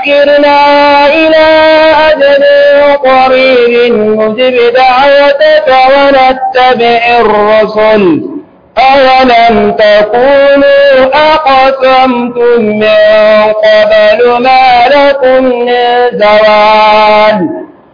أخرنا إلى أجل قريب نجب دعوتك ونتبع الرسل أولم تكونوا أقسمتم من قبل ما لكم من زوال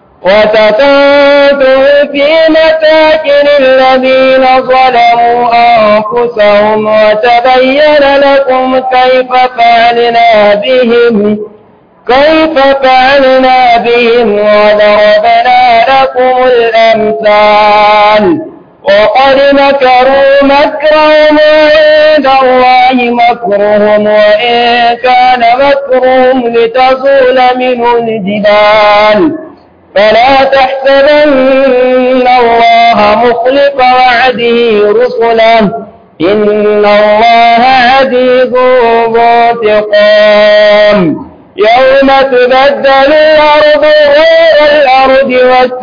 وسكنتم في مساكن الذين ظلموا أنفسهم وتبين لكم كيف فعلنا بهم كيف فعلنا بهم وضربنا لكم الأمثال وقد مكروا مكرهم عند الله مكرهم وإن كان مكرهم لتزول منه الجبال فلا تحسبن الله مخلف وعده رسله إن الله عزيز ذو انتقام يوم تبدل الأرض غير الأرض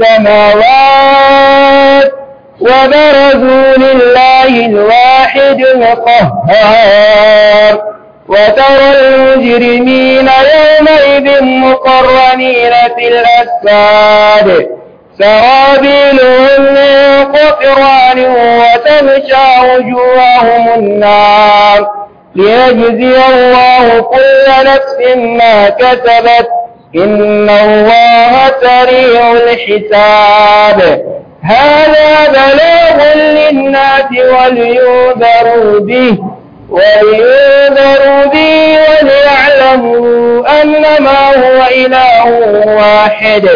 والسماوات وبرزوا لله الواحد القهار وترى المجرمين يومئذ مقرنين في الأسفاد سرابيلهم من قطران وتمشى وجوههم النار ليجزي الله كل نفس ما كسبت إن الله سريع الحساب هذا بلاغ للناس ولينذروا به ولينذروا به وليعلموا أنما هو إله واحد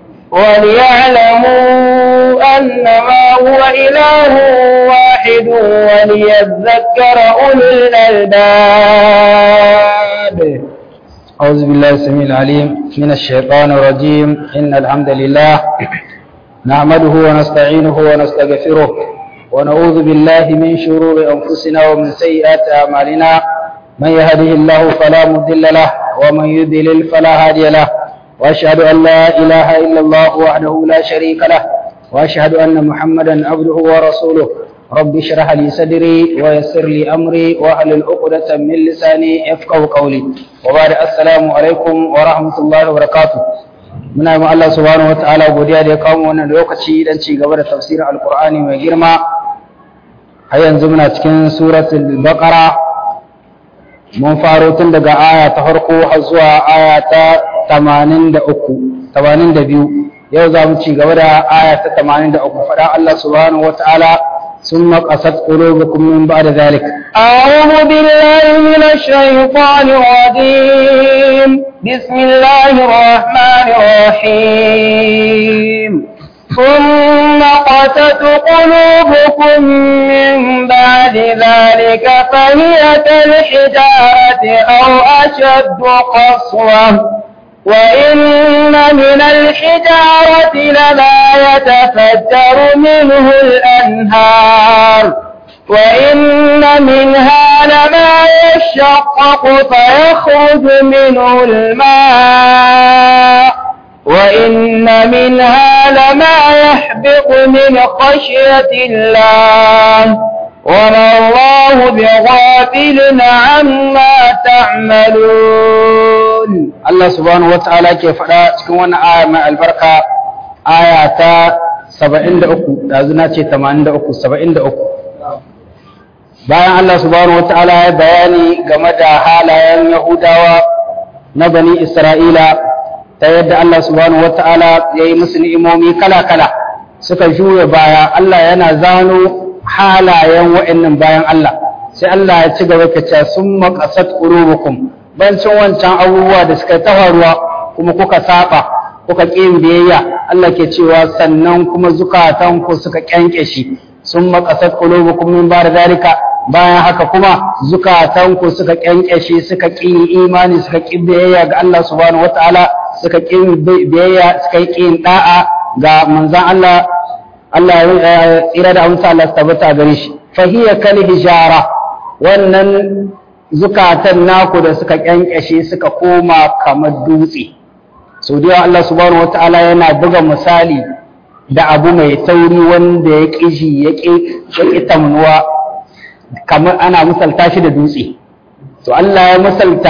وليعلموا أنما هو إله واحد وليذكر أولو الألباب أعوذ بالله السميع العليم من الشيطان الرجيم إن الحمد لله نحمده ونستعينه ونستغفره ونعوذ بالله من شرور أنفسنا ومن سيئات أعمالنا من يهده الله فلا مضل له ومن يضلل فلا هادي له وأشهد أن لا إله إلا الله وحده لا شريك له وأشهد أن محمدا عبده ورسوله رب اشرح لي صدري ويسر لي أمري واحلل عقدة من لساني يفقه قولي وبعد السلام عليكم ورحمة الله وبركاته muna yi Allah subhanahu wa ta'ala godiya da ya kawo wannan lokaci dan ci gaba da tafsirin alkur'ani mai girma har yanzu muna cikin suratul baqara mun faro tun daga aya ta farko har zuwa aya ta 83 82 yau za mu ci gaba da aya ta 83 fada Allah subhanahu wa ta'ala ثم قست قلوبكم من بعد ذلك أعوذ بالله من الشيطان الرجيم بسم الله الرحمن الرحيم ثم قست قلوبكم من بعد ذلك فهي كالحجارة أو أشد قسوة وإن من الحجارة لما يتفجر منه الأنهار وإن منها لما يشقق فيخرج منه الماء وإن منها لما يحبط من خشية الله وما الله بغافل عما تعملون Allah subhanahu wata'ala ke faɗa cikin wannan aya mai albarka aya ta 73 yanzu na ce 83 73 bayan Allah subhanahu wata'ala ya bayani game da halayen Yahudawa na bani Isra'ila ta yadda Allah subhanahu wata'ala ya yi musu ni'imomi kala-kala suka juya baya Allah yana zano halayen wa'annan bayan Allah sai Allah ya ci gaba ka ce sun maƙasat ƙururukum bancin wancan abubuwa da suka ta faruwa kuma kuka saba kuka ƙin biyayya Allah ke cewa sannan kuma zukatanku suka ƙyanƙyashi sun maƙasat ƙururukum min ba da zalika bayan haka kuma zukatanku suka ƙyanƙyashi suka ƙin imani suka ƙin biyayya ga Allah subhanahu wataala suka ƙin biyayya suka ƙin da'a ga manzon Allah Allah ya tsira da amsa Allah tabbata gare shi fahiya kal hijara wannan zukatan naku da suka kyankyashe suka koma kamar dutse sau da yawa Allah subhanahu wataala yana buga misali da abu mai tauri wanda ya ƙiji ya ƙi tamnuwa kamar ana misalta shi da dutse to Allah ya misalta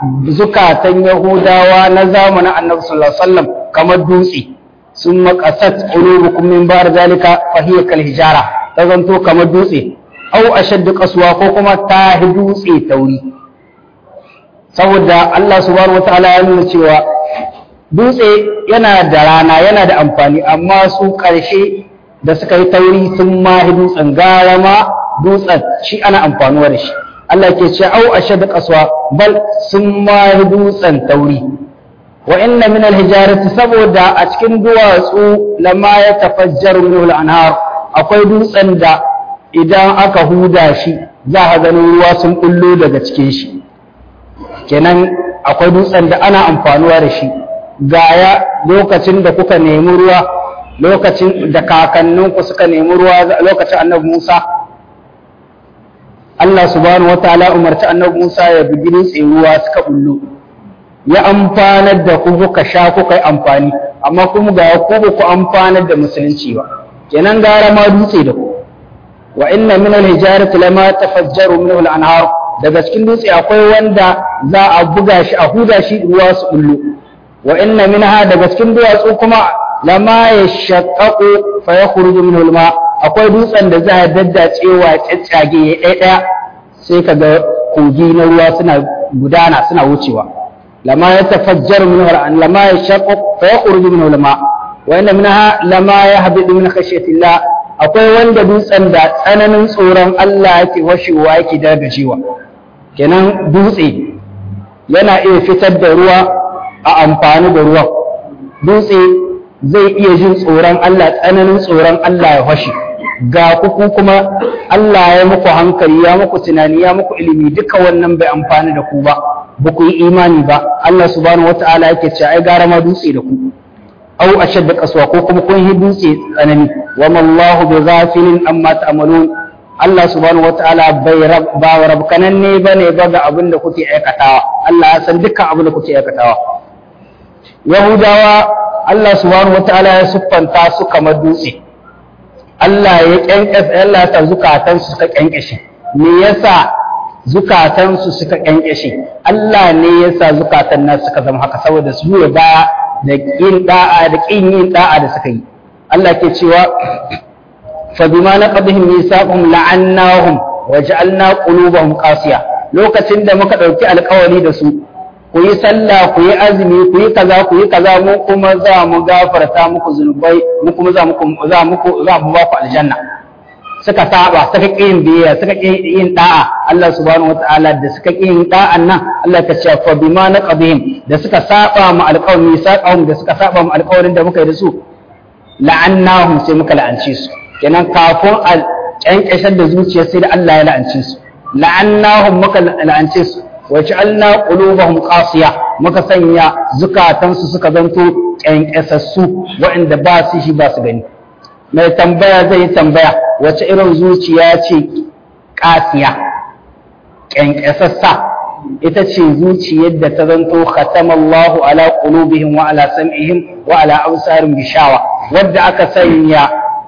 zukatan yahudawa na zamanin annabi sallallahu alaihi wasallam kamar dutse sun maqasat qulubukum min bar zalika fa hiya kal hijara ta zanto kamar dutse au ashaddu qaswa ko kuma ta dutse tauri saboda Allah subhanahu wataala ya nuna cewa dutse yana da rana yana da amfani amma su ƙarshe da suka yi tauri sun mahi dutsen gara ma dutsen shi ana amfanuwa da shi Allah ke ce au ashad qaswa bal sun mahi dutsen tauri wa inna min al saboda a cikin duwatsu lama ya tafajjaru minhu al-anhar akwai dutsen da idan aka huda shi za a ganin ruwa sun bullo daga cikin shi kenan akwai dutsen da ana amfanuwa da shi gaya lokacin da kuka nemi ruwa lokacin da kakanninku suka nemi ruwa lokacin annabi Musa Allah subhanahu wataala umarci annabi Musa ya bugi dutse ruwa suka bullo ya amfanar da ku kuka sha kuka yi amfani amma kuma ga ku ba ku amfanar da musulunci ba kenan gara ma dutse da ku wa inna min al-hijarati lama tafajjaru minhu al-anhar daga cikin dutse akwai wanda za a buga shi a huda shi ruwa su bullo wa inna minha daga cikin duwatsu kuma lama yashaqqaqu fa yakhruju minhu al-ma akwai dutsen da za a daddacewa caccage ya ɗaya ɗaya sai kaga kogi na ruwa suna gudana suna wucewa lama yatafajjaru minhu al lama yashaqqaqu fa yakhruju minhu al-ma wa inna minha lama yahbidu min khashyatillah akwai wanda dutsen da tsananin tsoron Allah yake washewa yake dargajewa kenan dutse yana iya fitar da ruwa a amfani da ruwan dutse zai iya jin tsoron Allah tsananin tsoron Allah ya washe ga kuku kuma Allah ya muku hankali ya muku tunani ya muku ilimi duka wannan bai amfani da ku ba ba ku yi imani ba Allah subhanahu wata'ala yake cewa ai gara ma dutse da ku au ashad da kaswa ko kuma kun yi dutse tsanani wa mallahu bi ghafilin amma ta'malun Allah subhanahu wataala bai ba rabkanan ne bane ba ga abin da kuke aikatawa Allah ya san dukkan abin da kuke aikatawa Yahudawa Allah subhanahu wataala ya siffanta su kamar dutse Allah ya kyankyasa Allah ta zukatan su suka kyankyashe me yasa zukatan su suka kyankyashe Allah ne yasa zukatan nasu suka zama haka saboda su yi ba da yin da'a da kin yin da'a da suka yi Allah ke cewa fa bima naqadhum misaqum la'annahum wa ja'alna qulubahum qasiya lokacin da muka dauki alƙawari da su ku yi sallah ku yi azumi ku yi kaza ku yi kaza mu kuma za mu gafarta muku zunubai mu kuma za muku za muku za mu ba ku aljanna suka saba suka ƙi yin biyayya suka ƙi yin da'a Allah subhanahu wataala da suka ƙi yin da'an nan Allah ta ce fa bima naqadhim da suka saba mu alƙawarin misaqahum da suka saba mu alƙawarin da muka yi da su la'annahum sai muka la'ance su kenan kafin a kyankyashar da zuciya sai da Allah ya la'ance su la'annahum muka la'ance su wa ja'alna qulubahum qasiya muka sanya zukatansu suka zanto kyankyasassu waɗanda ba su shi ba su gani mai tambaya zai yi tambaya wace irin zuciya ce ƙasiya ƙyanƙyasassa ita ce zuciyar da ta zanto khatamallahu ala qulubihim wa ala sam'ihim wa ala absarihim bishawa wadda aka sanya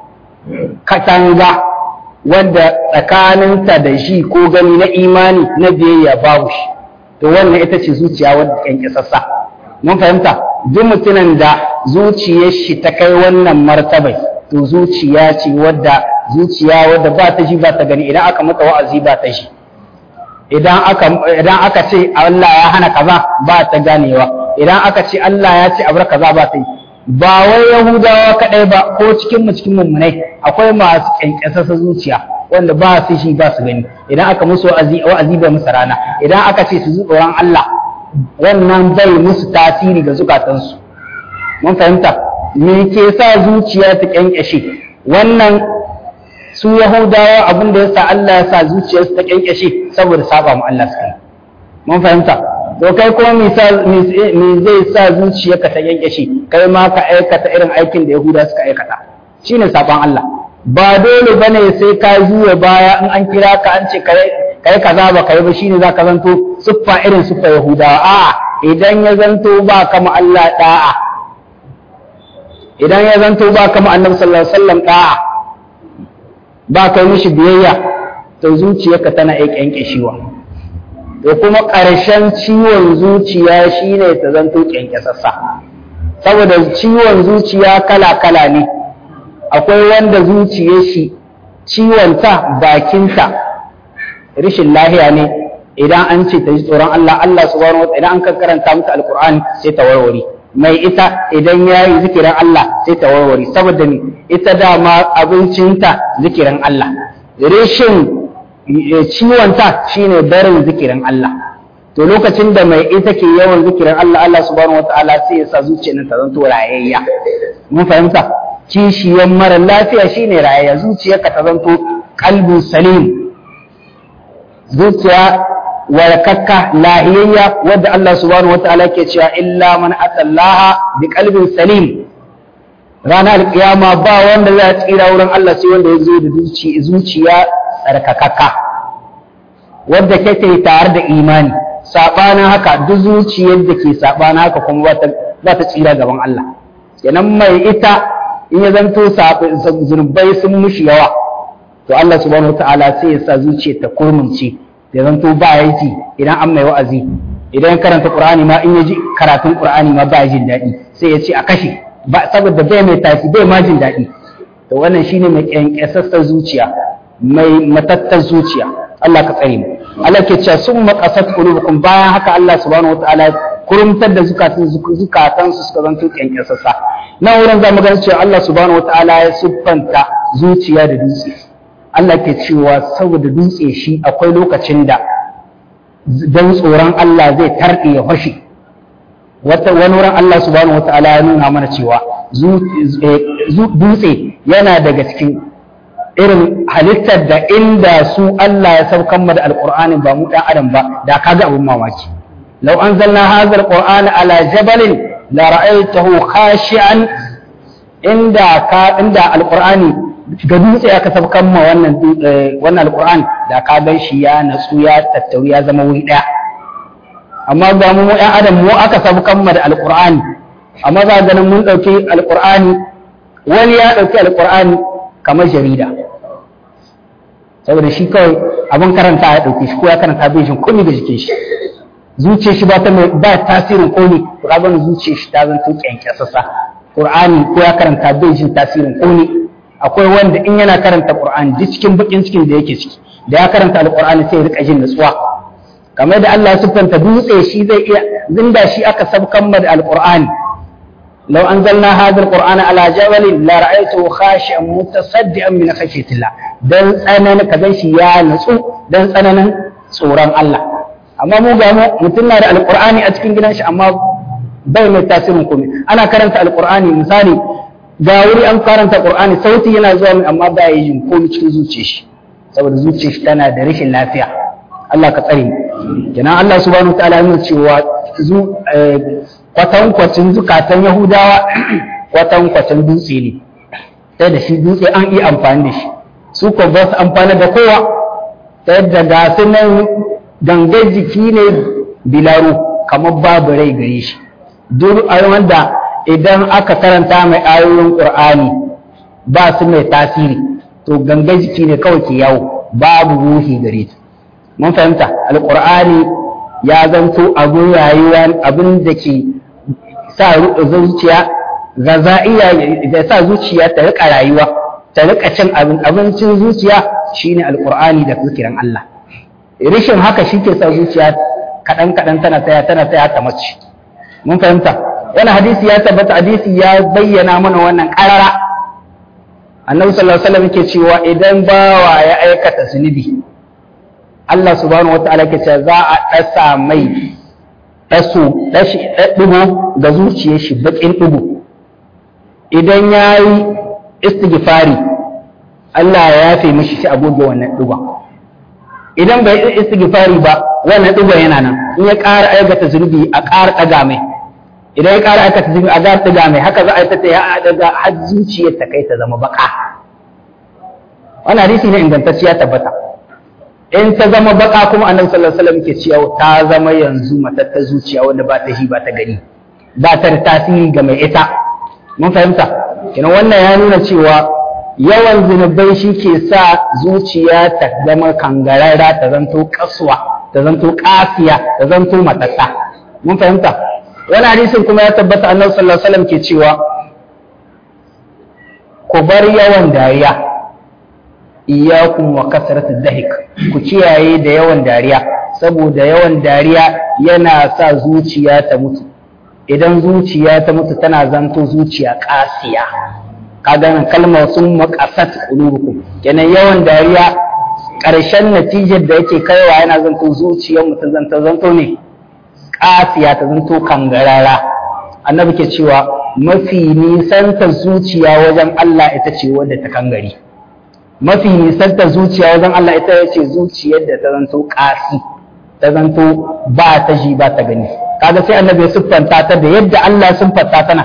katanga wadda tsakaninta da shi ko gani na imani na biyayya babu shi to wannan ita ce zuciya wadda ƙyanƙyasassa mun fahimta duk mutumin da zuciyar shi ta kai wannan martabai to zuciya ce wadda zuciya wadda ba ta ji ba ta gani idan aka mata wa'azi ba ta ji idan aka idan aka ce Allah ya hana kaza ba ta ganewa idan aka ce Allah ya ce abar kaza ba ta yi ba wai yahudawa kadai ba ko cikin mu cikin mummunai akwai masu kyankyasasa zuciya wanda ba su shi ba su gani idan aka musu wa'azi wa'azi ba musu rana idan aka ce su ji tsoron Allah wannan bai musu tasiri ga zukatansu mun fahimta me ke sa zuciya ta kyankyashe wannan su yahudawa abin da yasa Allah ya sa zuciyarsu ta kyankyashe saboda saba mu Allah suka yi mun fahimta to kai kuma me zai sa zuciyarka ta kyankyashe kai ma ka aikata irin aikin da yahuda suka aikata shine saban Allah ba dole bane sai ka juya baya in an kira ka an ce kai kaza ba kai ba shine zaka zanto siffa irin siffa yahudawa a'a idan ya zanto ba kama Allah da'a idan ya zanto ba kama annabi sallallahu alaihi wasallam da'a ba kai mishi biyayya to zuciyarka tana iya kyankeshewa da kuma ƙarshen ciwon zuciya shine ta zanto kyankyasassa saboda ciwon zuciya kala-kala ne akwai wanda zuciyar shi ciwonta bakinta rashin lahiya ne idan an ce ta ji tsoron Allah Allah subhanahu wa idan an kan karanta mata alqur'ani sai ta warware mai ita idan ya yi zikirin Allah sai ta warware saboda ni ita dama abincinta zikirin Allah rashin ciwonta shine barin zikirin Allah to lokacin da mai ita ke yawan zikirin Allah Allah subhanahu wataala sai ya sa zuciyar ta zanto rayayya mun fahimta kishiyan mara lafiya shine rayayya zuciyarka ta zanto qalbun salim zuciya warkakka lahiyayya wadda Allah subhanahu wataala ke cewa illa man atallaha bi qalbin salim ranar alkiyama ba wanda za tsira wurin Allah sai wanda ya zo da zuciya tsarkakakka wadda kake tare da imani sabanin haka duk zuciyar da ke sabanin haka kuma ba ta tsira gaban Allah kenan mai ita in ya zanto zunubai sun mushi yawa to Allah subhanahu wataala sai ya sa zuciyar ta kurmunce ya zanto ba ya ji idan an mai wa'azi idan ya karanta qur'ani ma in ya ji karatun qur'ani ma ba ya jin daɗi sai ya ce a kashe ba saboda bai mai tafi bai ma jin daɗi to wannan shine mai kyankyasassar zuciya mai matattar zuciya Allah ka tsare mu Allah ke cewa sun maqasat qulubukum bayan haka Allah subhanahu wataala kurumtar da zukatan zukatan su suka zanto kyankyasassa na wurin zamu ga cewa Allah subhanahu wataala ya siffanta zuciya da dutse Allah ke cewa saboda dutse shi akwai lokacin da don tsoron Allah zai tarɗe ya fashe wata wani wurin Allah subhanahu wataala ya nuna mana cewa dutse yana daga cikin irin halittar da inda su Allah ya saukan mu da alqur'ani ba mu ɗan adam ba da kaga abin mamaki law anzalna hadha alqur'ana ala jabalin la ra'aytahu khashi'an inda ka inda alqur'ani ga dutse aka saukan ma wannan wannan alqur'ani da ka gan shi ya natsu ya tattauri ya zama wuri ɗaya amma ga mu ɗan adam mu aka saukan ma da alqur'ani amma za ganin mun ɗauki alqur'ani wani ya ɗauki alqur'ani kamar jarida saboda shi kawai abin karanta ya ɗauke shi ko ya karanta bai jin komai da jikin shi zuciyar shi ba ta ba tasirin komai to ka gani zuciyar shi ta zanto kyankyasasa qur'ani ko ya karanta bai jin tasirin komai akwai wanda in yana karanta qur'ani duk cikin bakin cikin da yake ciki da ya karanta alqur'ani sai ya rika jin nutsuwa kamar da Allah ya siffanta dutse shi zai iya zinda shi aka sabkan da alqur'ani لو أنزلنا هذا القرآن على جبل لرأيته خاشعا متصدعا من خشية الله dan tsananin ka gan shi ya natsu dan tsananin tsoron Allah amma mu ga mutum na da alqur'ani a cikin gidan shi amma bai mai tasirin komai ana karanta alqur'ani misali ga wuri an karanta qur'ani sauti yana zuwa mai amma ba yi jin komai cikin zuciyar shi saboda zuciyar shi tana da rashin lafiya Allah ka tsare mu kenan Allah subhanahu wa ta'ala yana cewa kwatankwacin zukatan Yahudawa kwatankwacin dutse ne, ta da shi dutse an yi amfani da shi, su ko ba su amfani da kowa, ta yadda ga su nan gangar jiki ne bilaro kamar babu rai gare shi. Duk wanda idan aka karanta mai ayoyin Ƙur'ani ba su mai tasiri, to gangar jiki ne kawai ke yawo babu ruhi gare ta. Mun fahimta, Alƙur'ani ya zanto abin rayuwa abin da ke sa zuciya gaza'iya da sa zuciya ta rika rayuwa ta rika cin abin abincin zuciya shine alqur'ani da zikirin Allah rishin haka shike sa zuciya kadan kadan tana tsaya tana tsaya ta mace mun fahimta wannan hadisi ya tabbata hadisi ya bayyana mana wannan karara annabi sallallahu alaihi wasallam yake cewa idan bawa ya aikata zunubi Allah subhanahu wataala ke cewa za a dasa mai ɗaso ɗigo ga zuciyar shi baƙin ɗigo idan ya yi istighfari Allah ya yafe mishi shi agoge wannan ɗigon idan bai yi istighfari ba wannan ɗigon yana nan in ya ƙara aikata zunubi a ƙara ɗaga mai idan ya ƙara aikata zunubi a ƙara ɗaga mai haka za a yi ta ya ɗaga har zuciyar ta kai ta zama baƙa wannan hadisi ne ingantacciya tabbata in ta zama baka kuma annabi sallallahu alaihi wasallam ke cewa ta zama yanzu matattar zuciya wanda ba ta shi ba ta gani ba ta da tasiri ga mai ita mun fahimta kina wannan ya nuna cewa yawan zunubai shi ke sa zuciya ta zama kangararra ta zanto kasuwa ta zanto kasiya ta zanto matatta mun fahimta wani hadisin kuma ya tabbata annabi sallallahu alaihi wasallam ke cewa ku bar yawan dariya iyyakum wa kasratu dhahik ku kiyaye da yawan dariya saboda yawan dariya yana sa zuciya ta mutu idan zuciya ta mutu tana zanto zuciya kasiya kaga nan kalmar sun maqasat qulubukum kenan yawan dariya ƙarshen natijar da yake kaiwa yana zanto zuciyar mutum zanto zanto ne kasiya ta zanto kangarara annabi ke cewa mafi nisanta zuciya wajen Allah ita ce wadda ta kangare mafi nisanta zuciya wajen Allah ita ce zuciyar da ta zanto kasi ta zanto ba ta ji ba ta gani kaga sai annabi ya siffanta ta da yadda Allah ya siffanta tana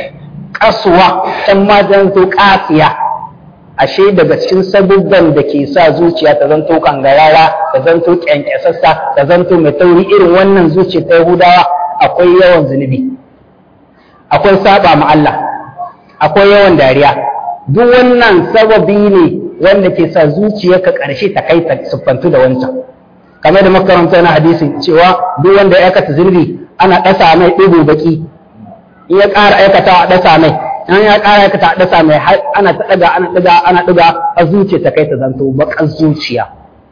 kasuwa can ma zanto kasiya ashe daga cikin sabubban da ke sa zuciya ta zanto kangarara ta zanto kyankyasassa ta zanto mai tauri irin wannan zuciya ta Yahudawa akwai yawan zunubi akwai saba ma Allah akwai yawan dariya duk wannan sababi ne wanda ke sa zuciyarka ƙarshe ta kai ta siffantu da wancan kamar da makaranta na hadisi cewa duk wanda ya aikata zunubi ana ɗasa mai ɗigo baki in ya ƙara aikata a ɗasa mai in ya ƙara aikata a ɗasa mai ana ta ɗaga ana ɗaga ana ɗaga a zuciya ta kai ta zanto baƙar zuciya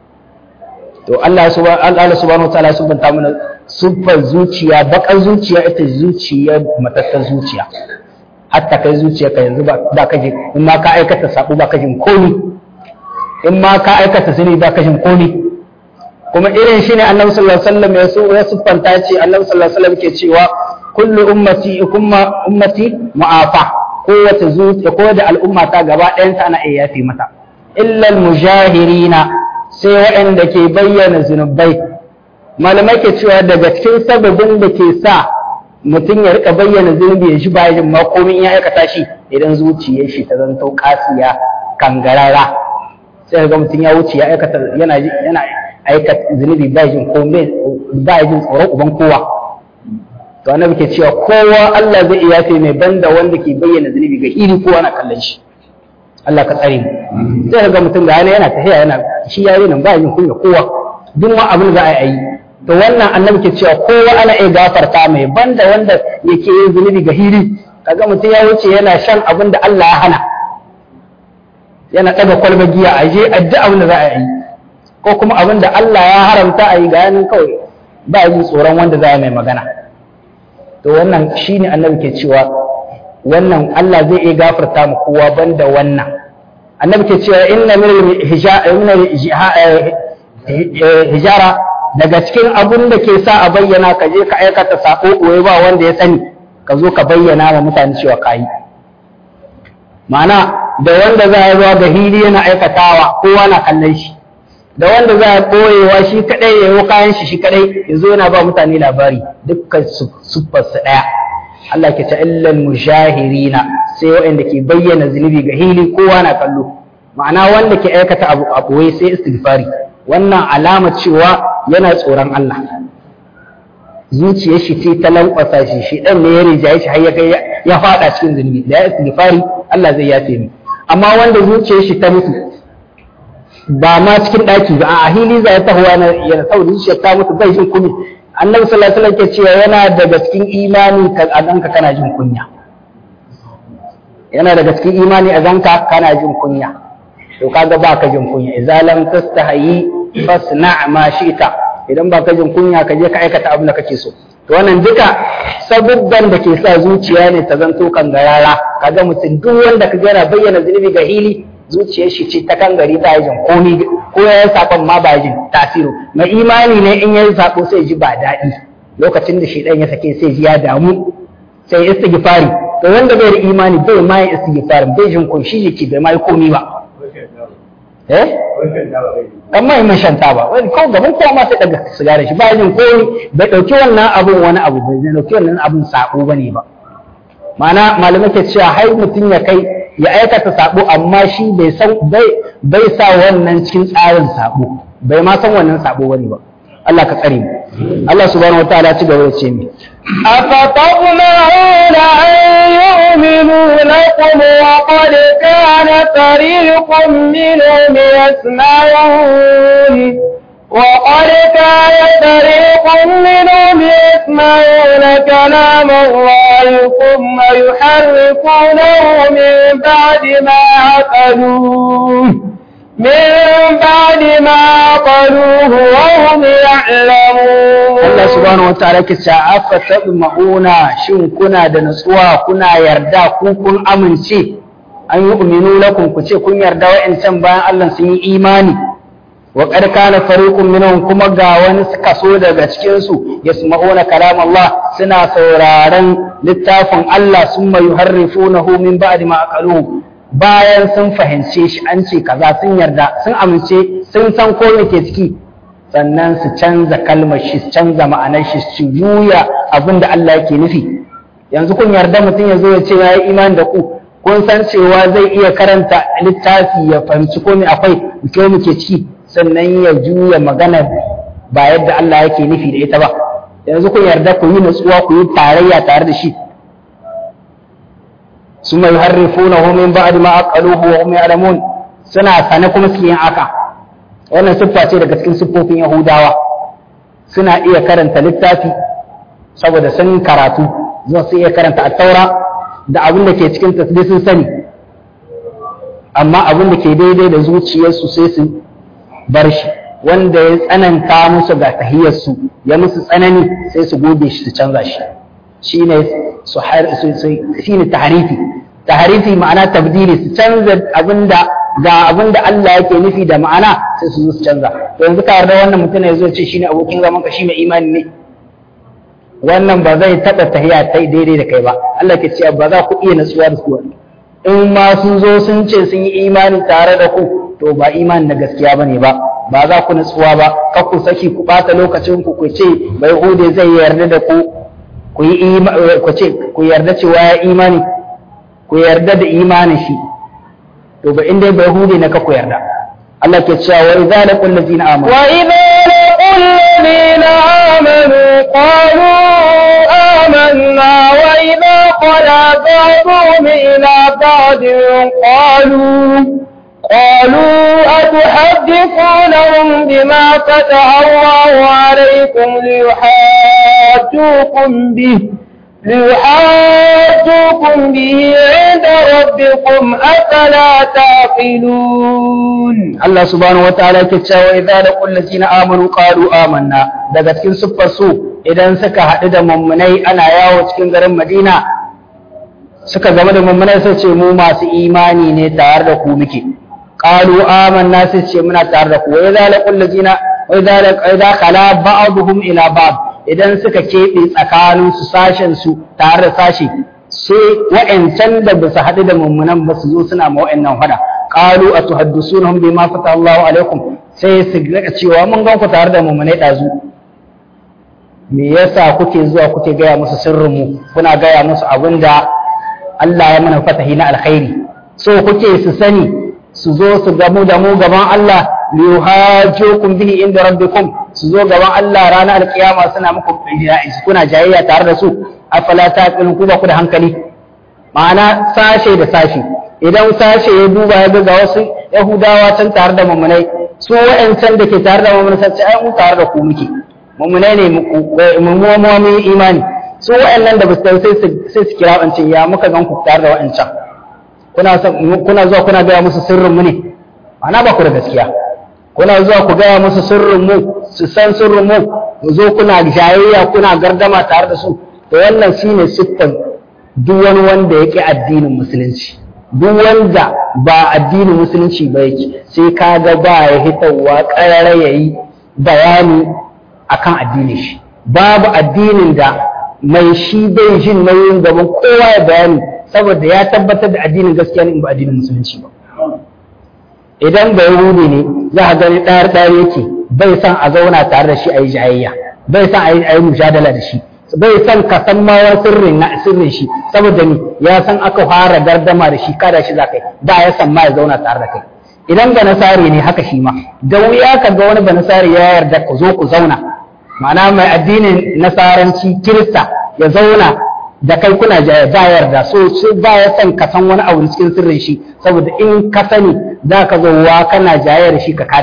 to Allah subhanahu wa ta'ala subhanta mana siffar zuciya baƙar zuciya ita zuciya matattar zuciya hatta kai zuciya ka yanzu ba ka ji in ma ka aikata sabo ba ka jin komi in ma ka aikata zini ba ka jin komi kuma irin shi ne annabi sallallahu alaihi wasallam ya so ya siffanta ce annabi sallallahu alaihi wasallam ke cewa kullu ummati kuma ummati mu'afa kowace zuciya ko da al'umma ta gaba ɗayan ta ana iya yafi mata illa al-mujahirina sai waɗanda ke bayyana zunubai malamai ke cewa daga cikin sababin da ke sa mutum ya rika bayyana zunubi ya shi bayan ma komai ya aikata shi idan zuciyar shi ta zanto kasiya kangarara sai ga mutum ya wuce ya aikata yana yana aikata zunubi ba jin komai ba jin tsoron uban kowa to annabi ke cewa kowa Allah zai iya yafe mai banda wanda ke bayyana zunubi ga iri kowa na kallon shi Allah ka tsare mu sai ga mutum ga yana yana tafiya yana shi yayi nan ba jin kunya kowa duk wani abin za a yi to wannan annabi ke cewa kowa ana iya gafarta mai banda wanda yake yin zunubi ga hiri kaga mutum ya wuce yana shan abin da Allah ya hana yana ɗaga kwalba giya a je addu'a abin da za a yi ko kuma abin da Allah ya haramta a yi ga yanin kawai ba yi tsoron wanda za a mai magana to wannan shine annabi ke cewa wannan Allah zai iya gafarta mu kowa banda wannan annabi ke cewa inna min hijara daga cikin abun da ke sa a bayyana ka je ka aikata sako ɓoye ba wanda ya sani ka zo ka bayyana wa mutane cewa ka yi ma'ana da wanda za a zuwa ga hili yana aikatawa kowa na kallon shi da wanda za a ɓoyewa shi kaɗai ya yi kayan shi shi kaɗai ya zo yana ba mutane labari dukkan siffarsu ɗaya Allah ke ta illal mushahirina sai waɗanda ke bayyana zunubi ga hili kowa na kallo ma'ana wanda ke aikata abu a ɓoye sai istighfari wannan alama cewa yana tsoron Allah zuciyar shi ce ta lankwasa shi shi dan ne ya rijaye shi har ya kai ya fada cikin zunubi da ya istighfari Allah zai yafe ni amma wanda zuciyar shi ta mutu ba ma cikin daki ba a hili za ya tahowa na yana saboda zuciyar ta mutu bai jin kunya annabi sallallahu alaihi wasallam ke cewa yana daga cikin imani ka a ganka kana jin kunya yana daga cikin imani a ganka kana jin kunya to kaga ba ka jin kunya idza lam tastahi fasna ma shi'ta idan ba ka jin kunya ka je ka aikata abin da kake so to wannan duka sabubban da ke sa zuciya ne ta zanto kangarara kaga mutum duk wanda ka yana bayyana zunubi ga hili zuciyar shi ce ta kangari ta jin komi ko ya yi sakon ma ba jin tasiru mai imani ne in ya yi sako sai ji ba daɗi lokacin da shi ɗan ya sake sai ji ya damu sai istighfari to wanda bai da imani bai ma yin istighfarin bai jin kun shi jiki bai ma yi komi ba eh amma in shan taba wani ko gaban kowa ma sai daga sigara shi ba jin komi bai dauki wannan abun wani abu bai dauki wannan abun sako bane ba ma'ana malamai ke cewa hai mutum ya kai ya aikata sabo amma shi bai san bai bai sa wannan cikin tsarin sabo bai ma san wannan sabo bane ba Allah ka tsare mu Allah subhanahu wataala ci gaba da ce mi أفتطمعون أن يؤمنوا لكم وقد كان فريق منهم يسمعون وقد كان فريق منهم يسمعون كلام الله ثم يحرفونه من بعد ما عقلوه من بعد ما عقلوه وهم يعلمون Allah subhanahu wataala ke ce afa ma'una shin kuna da nutsuwa kuna yarda ku kun amince an yi uminu lakum ku ce kun yarda wa'ancan bayan Allah sun yi imani wa qad kana fariqun minhum kuma ga wani kaso daga cikin su yasma'una kalam Allah suna sauraron littafin Allah summa yuharrifunahu min ba'di ma aqaluhu bayan sun fahimce shi an ce kaza sun yarda sun amince sun san ko me ke ciki sannan su canza kalmar shi su canza ma'anar shi su juya abin da Allah yake nufi yanzu kun yarda mutum ya zo ya ce ya yi imani da ku kun san cewa zai iya karanta littafi ya fahimci ko me akwai ke muke ciki sannan ya juya magana ba yadda Allah yake nufi da ita ba yanzu kun yarda ku yi nutsuwa ku yi tarayya tare da shi ثم يحرفونه من بعد ما عقلوه وهم يعلمون suna sane kuma suke yin haka wannan siffa ce daga cikin siffofin yahudawa suna iya karanta littafi saboda sun karatu za su iya karanta attaura da abin da ke cikin tasbih sun sani amma abin da ke daidai da zuciyarsu sai su bar shi wanda ya tsananta musu ga tahiyarsu ya musu tsanani sai su goge shi su canza shi shine su shine tahrifi tahrifi ma'ana tabdili su canza abinda ga abinda Allah yake nufi da ma'ana sai su zo su canza to yanzu ka yarda wannan mutum ya zo ce shine abokin zaman ka shi mai imani ne wannan ba zai taɓa tahiya ta daidai da kai ba Allah ke cewa ba za ku iya natsuwa da su in ma sun zo sun ce sun yi imani tare da ku to ba imani na gaskiya bane ba ba za ku natsuwa ba kar ku saki ku ɓata lokacin ku ku ce bai hude zai yarda da ku ku yi ku ce ku yarda cewa ya imani ku yarda da imanin shi to ba inda bai hude na ka ku yarda Allah ke cewa wa idza laqul ladina amanu wa idza laqul ladina amanu qalu amanna wa idza qala ba'dhum ila ba'din qalu قالوا أتحدثونهم بما فتح الله عليكم ليحاجوكم به ليحاجوكم به عند ربكم أفلا تعقلون Allah subhanahu wa ta'ala yake cewa idza laqul ladina amanu qalu amanna daga cikin siffar su idan suka haɗu da mummunai ana yawo cikin garin Madina suka zama da mummunai sai ce mu masu imani ne tare da ku muke qalu amanna sai ce muna tare da ku wa idza laqul ladina wa idza idza khala ba'dhum ila ba'd idan suka keɓe tsakanin su sashen su tare da sashi sai wa'ancan da ba su haɗu da mummunan ba su zo suna ma wa'annan fada qalu atuhaddisunhum bima fata Allahu alaikum sai su ga cewa mun gan ku tare da mummunai dazu me yasa kuke zuwa kuke gaya musu sirrin mu kuna gaya musu abinda Allah ya mana fatahi na alkhairi so kuke su sani su zo su gamu da mu gaban Allah liyuhajjukum bihi inda rabbikum su zo gaban Allah ranar alkiyama suna muku kuna jayayya tare da su afala taqilun ku ba ku da hankali ma'ana sashe da sashe idan sashe ya duba ya ga wasu yahudawa can tare da mummunai su wa'ancan da ke tare da mummunai sai ai mu tare da ku muke mummunai ne mu mu imani su wa'annan da ba su sai sai su kira wancan ya muka gan ku tare da wa'ancan kuna kuna zuwa kuna gaya musu sirrin mu ne ma'ana ba ku da gaskiya kuna zuwa ku gaya musu sirrin mu su san sirrin mu mu zo kuna jayayya kuna gardama tare da su to wannan shine siffan duk wani wanda yake addinin musulunci duk wanda ba addinin musulunci ba yake sai kaga ba ya hitawa karara yayi bayani akan addinin shi babu addinin da mai shi bai jin nauyin gaban kowa ya bayani saboda ya tabbatar da addinin gaskiya ne ba addinin musulunci ba idan bai rube ne za a gani ɗayar ɗayar yake bai san a zauna tare da shi a yi jayayya bai san a yi mujadala da shi bai san ka san ma wani sirrin na sirrin shi saboda ni ya san aka fara gardama da shi kada shi za kai ba ya san ma ya zauna tare da kai idan ga nasari ne haka shi ma da wuya ka ga wani ba nasari ya yarda ku zo ku zauna ma'ana mai addinin nasaranci kirista ya zauna da kai kuna jaya ba yarda so sai ba ya san ka san wani abu cikin sirrin shi saboda in ka sani za ka zo wa kana jayar da shi ka kada shi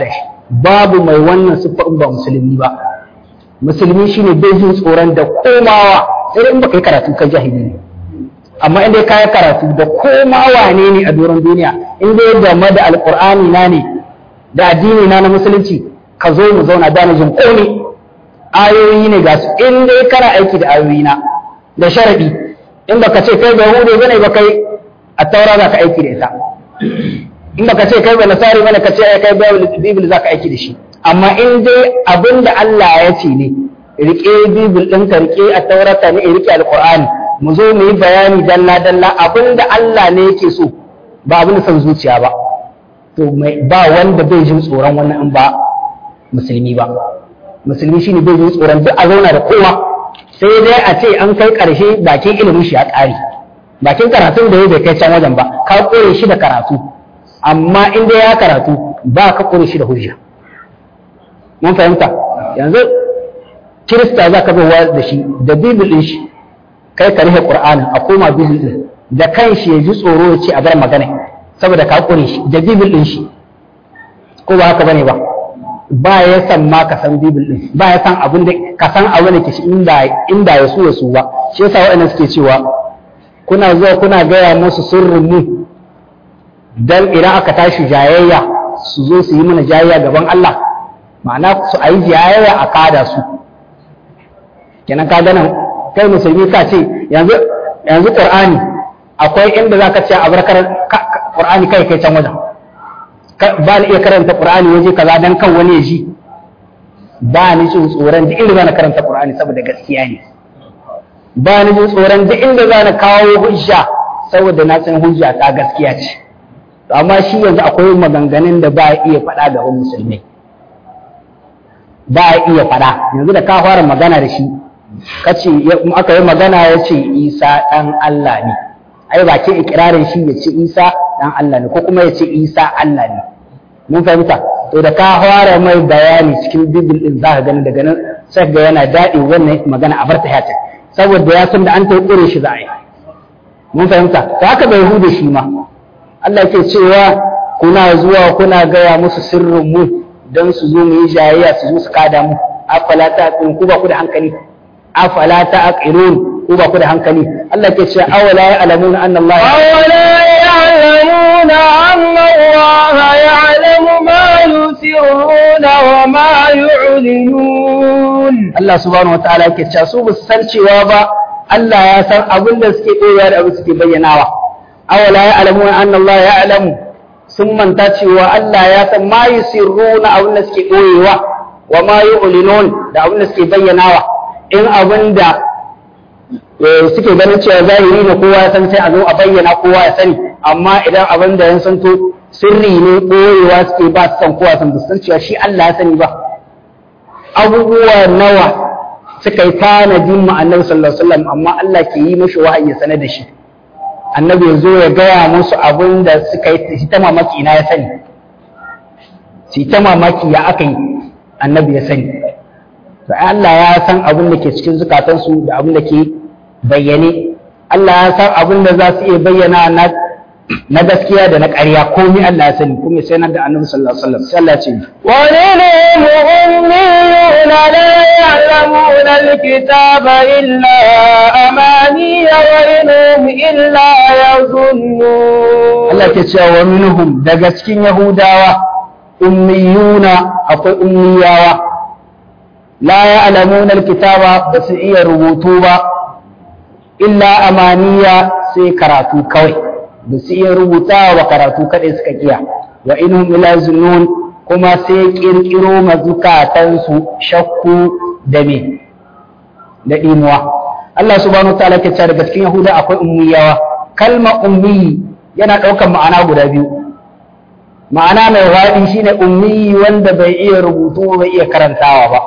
babu mai wannan siffa in ba musulmi ba musulmi shine bai jin tsoron da komawa sai in baka yi karatu kai jahili ne amma in dai ka yi karatu da komawa ne ne a doron duniya in dai game da alqur'ani na ne da addini na na musulunci ka zo mu zauna da jin komai ayoyi ne ga su in dai kana aiki da ayoyi na da sharadi in baka ce kai ba hude bane ba kai a taura za ka aiki da ita in baka ce kai ba nasari bane ka ce kai bible za ka aiki da shi amma in dai abin da Allah ya ce ne rike bibil ɗinka rike a taurata ne rike alqur'ani mu zo mu yi bayani dalla dalla abin da Allah ne yake so ba abin da son zuciya ba to mai ba wanda bai jin tsoron wannan in ba musulmi ba musulmi shine bai jin tsoron duk a zauna da kowa sai dai a ce an kai ƙarshe bakin ilimin shi ya ƙare bakin karatun da ya bai kai can wajen ba ka kore shi da karatu amma in dai ya karatu ba ka kore shi da hujja mun fahimta yanzu kirista za ka wa da shi da bibil din shi kai ka rufe qur'anin a koma bibil din da kan shi ya ji tsoro ya ce a bar magana saboda ka kore shi da bibil din shi ko ba haka bane ba ba ya san ma ka san bibil din ba ya san abin da ka san abin da ke shi inda inda ya so ya so ba shi yasa waɗannan suke cewa kuna zuwa kuna gaya musu sirrin mu dan idan aka tashi jayayya su zo su yi mana jayayya gaban Allah ma'ana su ayi jayayya a kada su kenan ka ganin kai musulmi ka ce yanzu yanzu qur'ani akwai inda zaka ce a barkar qur'ani kai kai can wajen ba ni iya karanta qur'ani waje kaza dan kan wani ya ji ba ni jin tsoron da inda na karanta qur'ani saboda gaskiya ne ba ni jin tsoron duk inda za na kawo hujja saboda na san hujja ta gaskiya ce amma shi yanzu akwai maganganun da ba iya faɗa ga wani musulmai ba iya faɗa yanzu da ka fara magana da shi kace aka yi magana ya ce isa ɗan Allah ne ai ba ke ikirarin shi ya ce isa ɗan Allah ne ko kuma ya ce isa Allah ne mun fahimta to da ka fara mai bayani cikin bibil din za ka gani daga nan sai ga yana daɗi wannan magana a barta ya saboda ya san da an ta ƙure shi za a yi mun fahimta ta haka bai hude shi ma Allah ke cewa kuna zuwa kuna gaya musu sirrin mu don su zo mu yi jayayya su zo su kada mu afala ta aqilun ku ba ku da hankali afala ta aqilun ku ba ku da hankali Allah ke cewa awala ya'lamuna anna Allah awala ya'lamuna anna Allah ya'lamu ma yusirruna wa ma yu'linun Allah subhanahu wataala yake cewa su basu san cewa ba Allah ya san abin da suke koyar da abin suke bayyanawa awala ya'lamuna anna Allah ya'lamu sun manta cewa Allah ya san ma yusirruna abin da suke koyewa wa ma yu'linun da abin da suke bayyanawa in abin da suke ganin cewa zahiri ne kowa ya san sai a zo a bayyana kowa ya sani amma idan abin da ya santo sirri ne koyewa suke ba su san kowa san san cewa shi Allah ya sani ba abubuwa nawa suka yi tanadin ma annabi sallallahu alaihi wasallam amma Allah ke yi mashi wahayi ya sanar da shi annabi ya zo ya gaya musu abin da suka yi ta mamaki ina ya sani shi ta mamaki ya aka yi annabi ya sani to Allah ya san abin da ke cikin zukatansu da abin da ke bayyane Allah ya san abin da za su iya bayyana na na gaskiya da na ƙarya komai Allah ya sani kuma sai nan da Annabi sallallahu alaihi wasallam sai Allah ya ce wa lil mu'minina la ya'lamuna al-kitaba illa amaniya wa inhum illa yazunnun Allah ke cewa wa minhum daga cikin Yahudawa ummiyuna akwai ummiyawa la ya'lamuna al-kitaba ba su iya rubutu ba illa amaniya sai karatu kawai da su iya rubuta wa karatu kaɗai suka kiya wa inhum ila zunun kuma sai kirkiro mazukatansu shakku da me da imuwa Allah subhanahu wa ta'ala ke cewa daga cikin Yahuda akwai ummiyawa kalma ummi yana ɗaukar ma'ana guda biyu ma'ana mai waɗi shine ummi wanda bai iya rubutu bai iya karantawa ba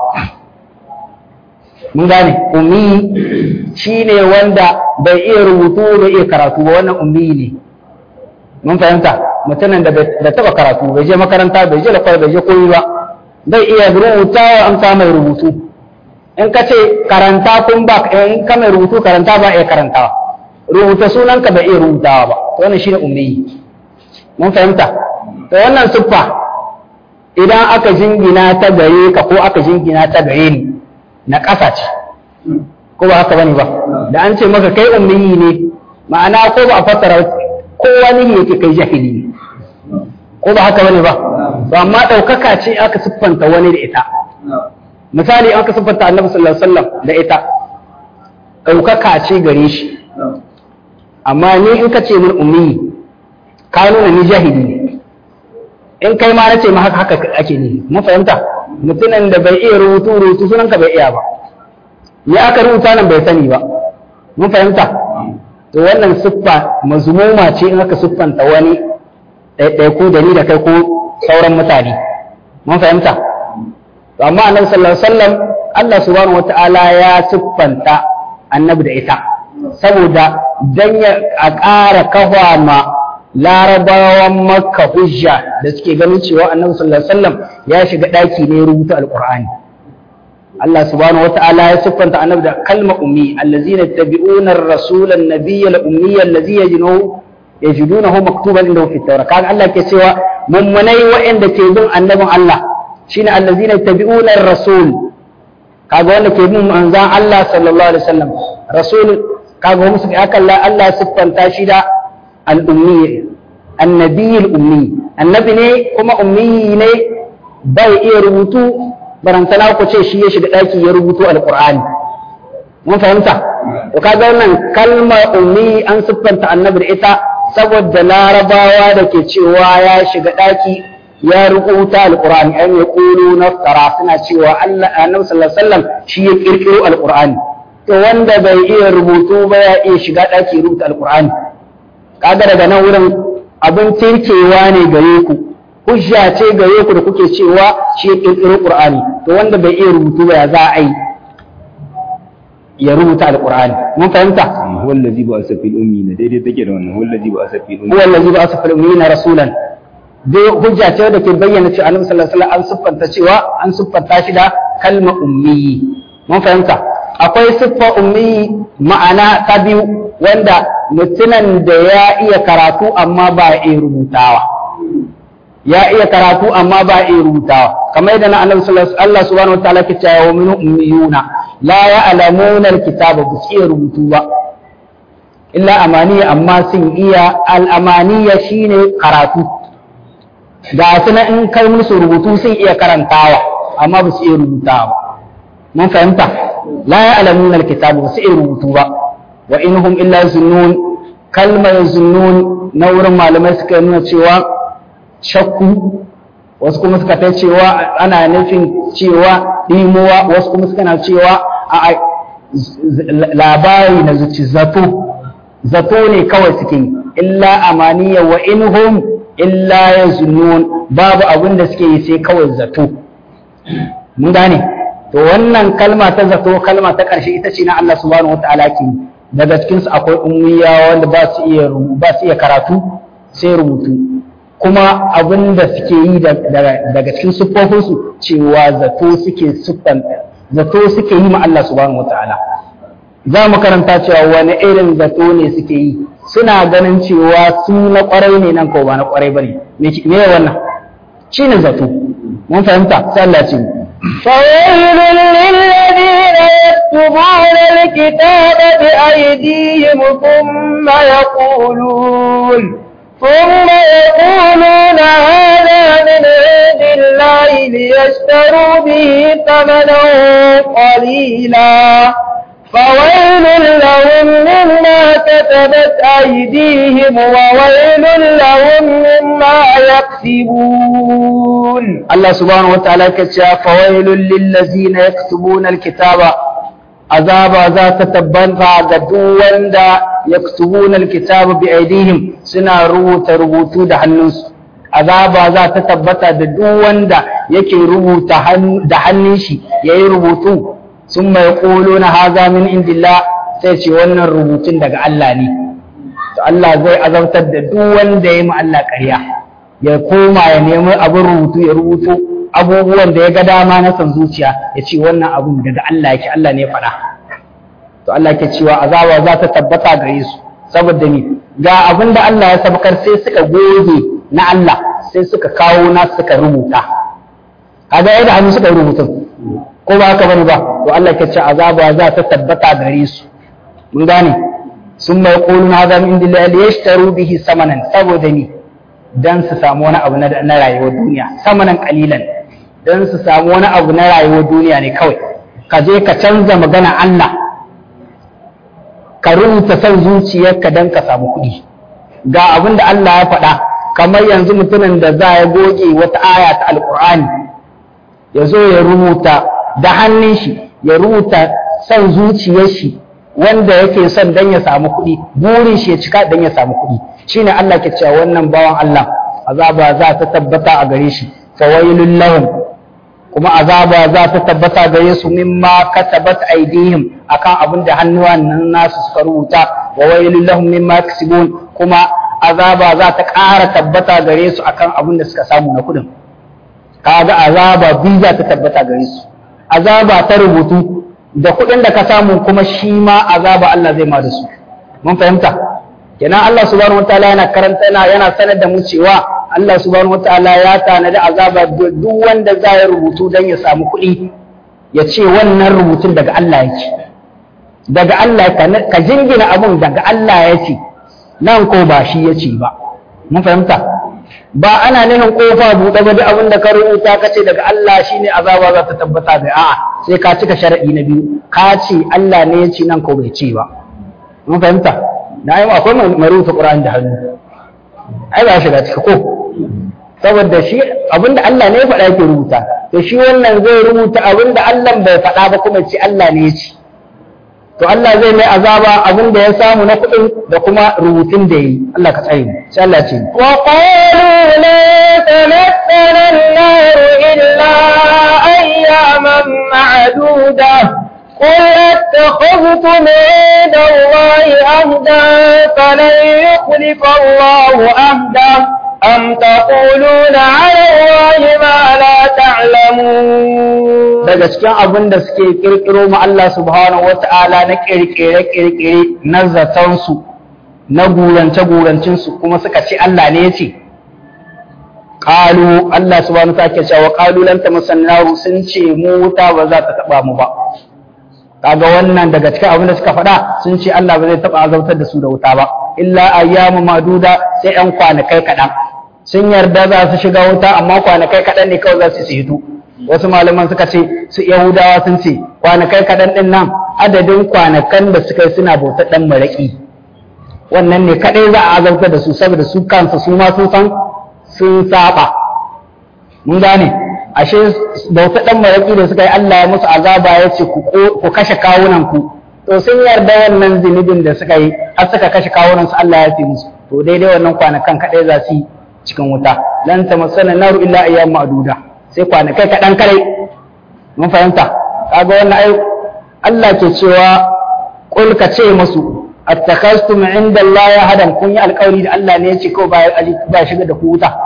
mun gane ummi shine wanda bai iya rubutu bai iya karatu ba wannan ummi ne mun fahimta mutumin da bai taba karatu bai je makaranta bai je lakwai bai je koyi ba bai iya rubuta an sa mai rubutu in ka ce karanta kun ba in ka mai rubutu karanta ba iya karantawa rubuta sunan ka bai iya rubutawa ba to wannan shine ummi mun fahimta to wannan siffa idan aka jingina ta gare ka ko aka jingina ta gare ni na ƙasa ce ko ba haka bane ba da an ce maka kai ummiyi ne ma'ana ko ba a fassara ko wani yake kai jahili ne ko ba haka bane ba ba amma ɗaukaka ce aka siffanta wani da ita misali aka siffanta annabi sallallahu alaihi wasallam da ita ɗaukaka ce gare shi amma ni in ka ce min ummi ka nuna ni jahili ne in kai ma na ce ma haka haka ake ni mun fahimta mutumin da bai iya rubutu rubutu sunan ka bai iya ba ya aka rubuta nan bai sani ba mun fahimta to wannan siffa mazmuma ce in aka siffanta wani ɗaiɗaiku da ni da kai ko sauran mutane mun fahimta to amma annabi sallallahu alaihi wasallam Allah subhanahu wataala ya siffanta annabi da ita saboda dan ya a ƙara kafa ma larabawan makka hujja da suke ganin cewa annabi sallallahu alaihi wasallam ya shiga ɗaki ne rubuta alqur'ani Allah subhanahu wataala ya siffanta annabi da kalma ummi allazina yattabi'una ar-rasula an-nabiyya al-ummiyya allazi yajiduhu yajidunahu maktuban indahu fi at-tawrat kaga Allah ke cewa mummunai waɗanda ke bin annabin Allah shine allazina yattabi'una ar-rasul kaga wanda ke bin manzon Allah sallallahu alaihi wasallam rasul kaga musu aka Allah Allah siffanta shi da al-ummi annabi al-ummi annabi ne kuma ummi ne bai iya rubutu barantana ku ce shi ya shiga daki ya rubuto al-qur'ani mun fahimta to kaga wannan kalma ummi an siffanta annabi da ita saboda larabawa da ke cewa ya shiga daki ya rubuta alqur'ani an ya qulu naftara suna cewa Allah annabi sallallahu alaihi wasallam shi ya kirkiro alqur'ani to wanda bai iya rubutu ba ya iya shiga daki rubuta alqur'ani kaga daga nan wurin abin tirkewa ne gare ku hujja ce gare ku da kuke cewa shi ya kirkiro qur'ani to wanda bai iya rubutu ba ya za a yi ya rubuta alqur'ani mun fahimta huwa allazi ba'atha fil ummiyina daidai take da wannan huwa allazi ba'atha fil huwa allazi ba'atha fil ummiyina rasulan dai hujja ce da ke bayyana cewa annabi sallallahu alaihi wasallam an siffanta cewa an siffanta shi da kalma ummi mun fahimta akwai siffa ummi ma'ana ta biyu wanda mutumin da ya iya karatu amma ba ya iya rubutawa ya iya karatu amma ba ya iya rubutawa kamar yadda na annabi sallallahu alaihi Allah subhanahu wa ta'ala ke cewa wa min ummiyuna la ya'lamuna alkitaba ba su iya rubutu ba illa amaniya amma sun iya al'amaniya shine karatu ga su na in kai musu rubutu sun iya karantawa amma ba su iya rubutawa ba mun fahimta la ya'lamuna alkitaba ba su iya rubutu ba wa inhum illa zunnun kalmar zunnun na wurin malamai suka nuna cewa shakku wasu kuma suka ta cewa ana nufin cewa ɗimuwa wasu kuma suka na cewa a labari na zuci zato zato ne kawai suke yi illa amaniya wa inhum illa ya zunnun babu abin da suke yi sai kawai zato mun gane to wannan kalma ta zato kalma ta ƙarshe ita ce na Allah subhanahu wataala ke daga cikin su akwai ummiya wanda ba su iya ba su iya karatu sai rubutu kuma abin da suke yi daga cikin siffofinsu cewa zato suke siffan zato suke yi ma Allah subhanahu wataala za mu karanta cewa wani irin zato ne suke yi suna ganin cewa su na kwarai ne nan ko ba na kwarai bane me me wannan shine zato mun fahimta sai Allah ce فويل للذين يكتبون الكتاب بأيديهم ثم يقولون ثم يقولون هذا من عند الله ليشتروا به ثمنا قليلا فويل لهم مما كتبت أيديهم وويل لهم مما يكسبون الله سبحانه وتعالى كتشا فويل للذين يكتبون الكتاب عذاب ذات تبنفع قدوان دا يكتبون الكتاب بأيديهم سنا روت روتو دا حنوس عذاب ذات تبتا دوان دا يكي روت دا حنشي يي روتو ثم يقولون هذا من عند الله سيشي وانا روتين دا الله ني Allah zai azabtar da duk wanda ya yi Allah ƙarya ya koma ya nemi abin rubutu ya rubuto abubuwan da ya ga dama na san zuciya ya ce wannan abun daga Allah yake Allah ne ya faɗa to Allah ke cewa azaba za ta tabbata gare su saboda ni ga abin da Allah ya sabakar sai suka goge na Allah sai suka kawo na suka rubuta kaga yadda hannu suka yi rubutun ko ba haka bane ba to Allah ke ce azaba za ta tabbata gare su mun gane sun mai qulun hadha min indillahi liyashtaru bihi samanan saboda ni dan su samu wani abu na rayuwar duniya samanan kalilan dan su samu wani abu na rayuwar duniya ne kawai ka je ka canza magana Allah ka rubuta son zuciyarka dan ka samu kuɗi ga abin da Allah ya faɗa kamar yanzu mutumin da za ya goge wata aya ta alƙur'ani ya zo ya rubuta da hannun shi ya rubuta son zuciyar shi wanda yake son dan ya samu kuɗi burin shi ya cika dan ya samu kuɗi shine Allah ke cewa wannan bawan Allah azaba za ta tabbata a gare shi fawailul lahum kuma azaba za ta tabbata gare su mimma katabat aidihim akan abin da hannuwan nan nasu suka rubuta wa wailul lahum mimma kasibun kuma azaba za ta ƙara tabbata gare su akan abin da suka samu na kuɗin kaga azaba biyu za ta tabbata gare su azaba ta rubutu da kuɗin da ka samu kuma shi ma azaba Allah zai ma da su mun fahimta kenan Allah subhanahu wataala yana karanta yana yana sanar da mu cewa Allah subhanahu wataala ya tanadi azaba duk wanda za ya rubutu dan ya samu kuɗi ya ce wannan rubutun daga Allah yake daga Allah ka jingina abun daga Allah yake nan ko ba shi yace ba mun fahimta ba ana nufin kofa buɗe ba duk abin da ka rubuta ka ce daga Allah shine azaba za ta tabbata da a'a sai ka cika sharadi na biyu ka ce Allah ne ya ce nan ko bai ce ba mun fahimta na yi akwai mai rubuta Qur'ani da hannu ai ba shiga cika ko saboda shi abinda Allah ne ya faɗa yake rubuta to shi wannan zai rubuta abinda Allah bai faɗa ba kuma ce Allah ne ya ce to Allah zai mai azaba abin da ya samu na kuɗin da kuma rubutun da yi Allah ka tsare mu sai Allah ce wa qalu la tamassana an-nar illa ayyaman ma'duda قل اتخذتم عند الله عهدا فلن يخلف الله عهدا أم تقولون على الله ما لا تعلمون daga cikin abin da suke kirkiro ma Allah subhanahu wata'ala na kirkire-kirkire na zatansu na gurance-gurancinsu kuma suka ce Allah ne ya ce ƙalu Allah subhanahu wata'ala ke cewa ƙalu lan ta musannaru sun ce mu wuta ba za ta taɓa mu ba kaga wannan daga cikin abin da suka faɗa sun ce Allah ba zai taɓa azautar da su da wuta ba illa ayyamu maduda sai ɗan kwanakai kaɗan sun yarda za su shiga wuta amma kwanakai kaɗan ne kawai za su hito wasu malaman suka ce su yahudawa sun ce kwanakai kaɗan ɗin nan adadin kwanakan da suka yi suna bauta ɗan maraƙi wannan ne kaɗai za a azautar da su saboda su kansu su ma sun san sun saba mun gane ashe bauta ɗan maraƙi da suka yi Allah ya musu azaba ya ce ku kashe kawunan ku to sun yarda wannan zunubin da suka yi har suka kashe kawunan su Allah ya fi musu to daidai wannan kwanakan kaɗai za su yi cikin wuta lan tamassana naru illa ayyam ma'duda sai kwanakai kaɗan kare mun fahimta kaga wannan ai Allah ke cewa qul ka ce musu attakastum inda Allah ya hadan kun yi alƙawari da Allah ne ya ce kawai ba ba shiga da ku wuta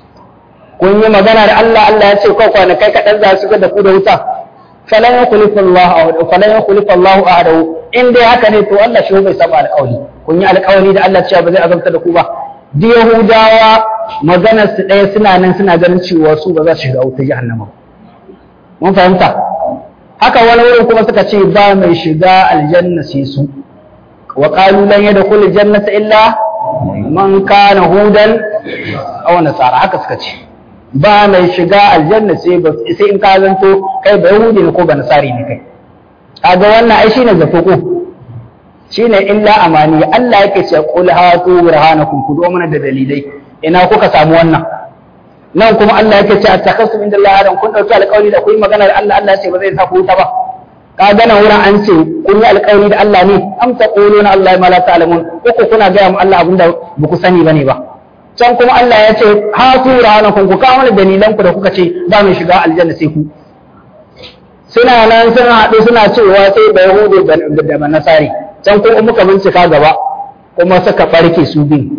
kun yi magana da Allah Allah ya ce kawai kwanakai kaɗan za su shiga da ku da wuta falan yukhlifu Allah ahadahu falan yukhlifu Allah ahadahu in dai haka ne to Allah shi bai saba alƙawari kun yi alƙawari da Allah cewa ba zai azabta da ku ba duk Yahudawa maganar su ɗaya suna nan suna ganin cewa su ba za su shiga wuta jahannama mun fahimta haka wani wurin kuma suka ce ba mai shiga aljanna sai su wa qalu lan yadkhul jannata illa man kana hudan aw nasara haka suka ce ba mai shiga aljanna sai ba sai in ka zanto kai ba yahudi ne ko ba nasari ne kai kaga wannan ai shine zato ko shine illa amani Allah yake ce qul hatu burhanakum ku do mana da dalilai ina kuka samu wannan nan kuma Allah yake ce attakasum inda Allah adam kun dauki alƙawari da kuyi magana da Allah Allah ya ce ba zai sa ku wuta ba ka ga nan wurin an ce kun yi alƙawari da Allah ne am taquluna Allah ma la ta'lamun ko kuna ga mu Allah abinda ba ku sani bane ba can kuma Allah ya ce hatu burhanakum ku kawo mana dalilan ku da kuka ce ba mai shiga aljanna sai ku suna nan suna haɗu suna cewa sai da yahudu da banasari can kuma muka bincika gaba kuma suka ɓarke su biyu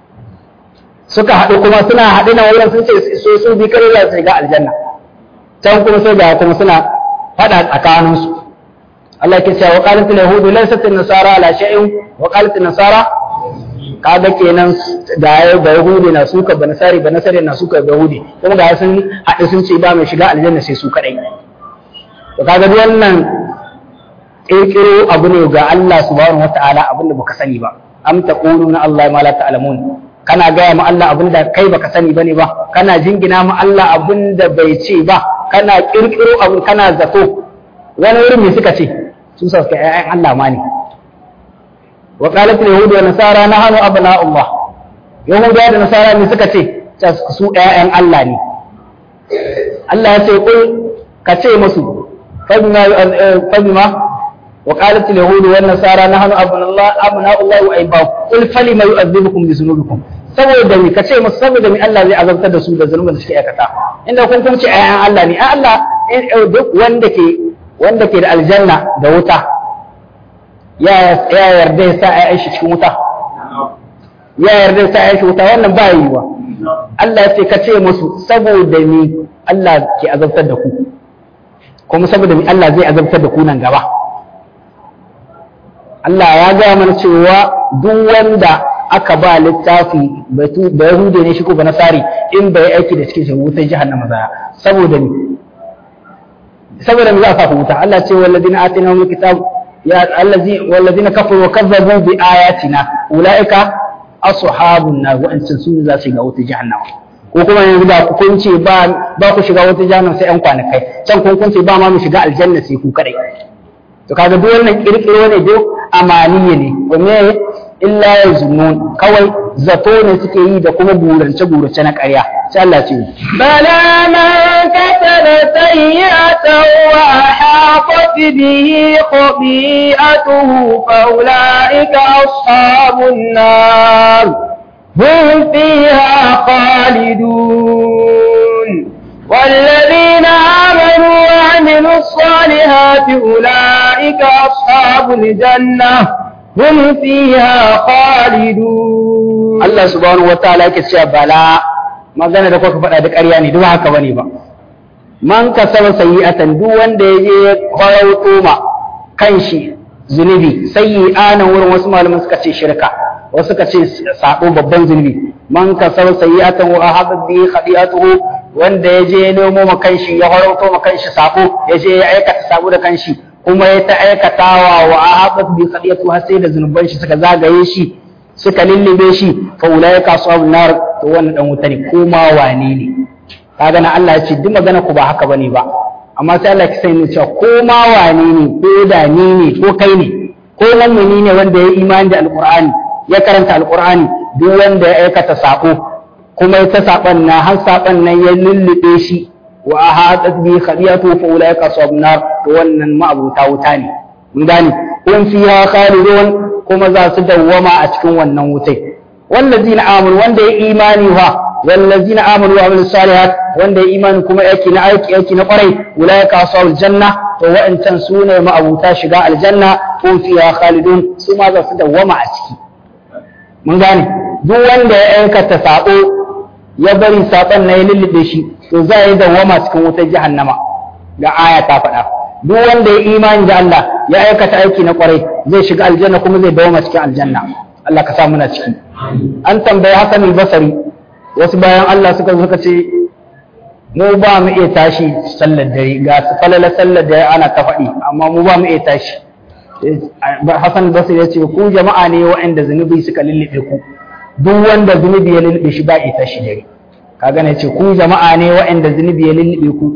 suka haɗu kuma suna haɗu na wurin sun ce so su bi kare za su shiga aljanna can kuma sai ga kuma suna faɗa tsakaninsu Allah ke cewa qalat al yahudu laysat an nasara ala shay'in wa qalat an nasara kaga kenan da ya ba yahudi na suka ba nasari ba nasari na suka ba yahudi kuma ga sun haɗu sun ce ba mai shiga aljanna sai su kadai to kaga duk wannan kirkiro abu ne ga Allah subhanahu wataala abinda baka sani ba am taquluna Allah ma la ta'lamun kana gaya ma Allah abinda kai baka sani bane ba kana jingina ma Allah abinda bai ce ba kana kirkiro abin kana zato wani wurin me suka ce su sa suka ƴaƴan Allah ma ne wa qalat al-yahud wa nasara nahnu abna'ullah yahuda da nasara me suka ce su ƴaƴan Allah ne Allah ya ce kul ka ce musu fabima fabima وقالت اليهود والنصارى نحن ابناء الله ابناء الله واحباؤه قل فلما يؤذبكم بذنوبكم saboda mi kace musu saboda mi Allah zai azabtar da su da zulmin da suke aikata inda kun kun ce ayan Allah ne Allah duk wanda ke wanda ke da aljanna da wuta ya ya yarda ya sa ayan shi cikin wuta ya yarda ya sa ayan shi wuta wannan ba yiwa Allah ya ce kace musu saboda mi Allah ke azabtar da ku kuma saboda mi Allah zai azabtar da ku nan gaba Allah ya gaya mana cewa duk wanda aka ba littafi da Yahude ne shi ko Nasari in bai aiki da cikin shi wutar jahannama za saboda ni saboda me za a sa wuta Allah ce walladina atina min kitab ya allazi walladina kafaru wa kazzabu bi ayatina ulaika ashabun nar wa antum sun za su ga wutar jahannama ko kuma yanzu da kun ce ba ba ku shiga wutar jahannama sai yan kwanakai can kun kun ce ba ma mu shiga aljanna sai ku kadai to kaga duk wannan kirkiro ne duk amaniye ne kuma illa ya zunun kawai zato ne suke yi da kuma gurace gurace na ƙarya sai Allah ce bala man kataba sayyi'atan wa ahaqat bihi khati'atuhu fa ulaika ashabun nar hum fiha khalidun والذين آمنوا وعملوا الصالحات أولئك أصحاب الجنة هم فيها خالدون الله سبحانه وتعالى كتشا بلا magana da kuka faɗa da ƙarya ne duk haka bane ba man kasaba sayyi'atan duk wanda yaje kwarauto ma kanshi zunubi sayyi'ana wurin wasu malaman suka ce shirka wasu suka ce sabo babban zunubi man kasaba sayyi'atan wa ahadat bi khati'atuhu wanda ya je nemo ma kanshi ya harauto ma kanshi sako ya je ya aikata sako da kanshi kuma ya ta aikatawa wa ahabat bi qadiyatu har sai da zunuban shi suka zagaye shi suka lullube shi fa ulaika ashabun nar to wannan dan wuta ne ko ma wane ne kaga na Allah ya ce duk magana ku ba haka bane ba amma sai Allah ya sani cewa ko ma wane ne ko da ni ne ko kai ne ko mummuni ne wanda ya imani da alqur'ani ya karanta alqur'ani duk wanda ya aikata sako kuma ta saban na har saban nan ya lullube shi wa ahadat bi khadiyatu fa ulaika ashabun nar to wannan ma'abuta wuta ne mun gane kun fiha khalidun kuma za su dawwama a cikin wannan wutai wallazina amanu wanda ya imani wa wallazina amanu wa amilus salihat wanda ya imani kuma yake na aiki yake na kwarai ulaika ashabul janna to wa'ancan su ne ma'abuta shiga aljanna kun fiha khalidun su ma za su dawwama a ciki mun gane duk wanda ya aikata sabo ya bari saɓon na ya lullube shi to za a yi dawwama cikin wutar jahannama ga aya ta faɗa duk wanda ya imani da Allah ya aikata aiki na kwarai zai shiga aljanna kuma zai dawwama cikin aljanna Allah ka sa muna ciki an tambayi Hassan al-Basri wasu bayan Allah suka suka ce mu ba mu iya tashi sallar dare ga su falala sallar dare ana ta faɗi amma mu ba mu iya tashi Hassan al-Basri ya ce ku jama'a ne waɗanda zunubi suka lullube ku duk wanda zunubi ya lullube shi ba ita shi dare kaga ne ce ku jama'a ne waɗanda zunubi ya lullube ku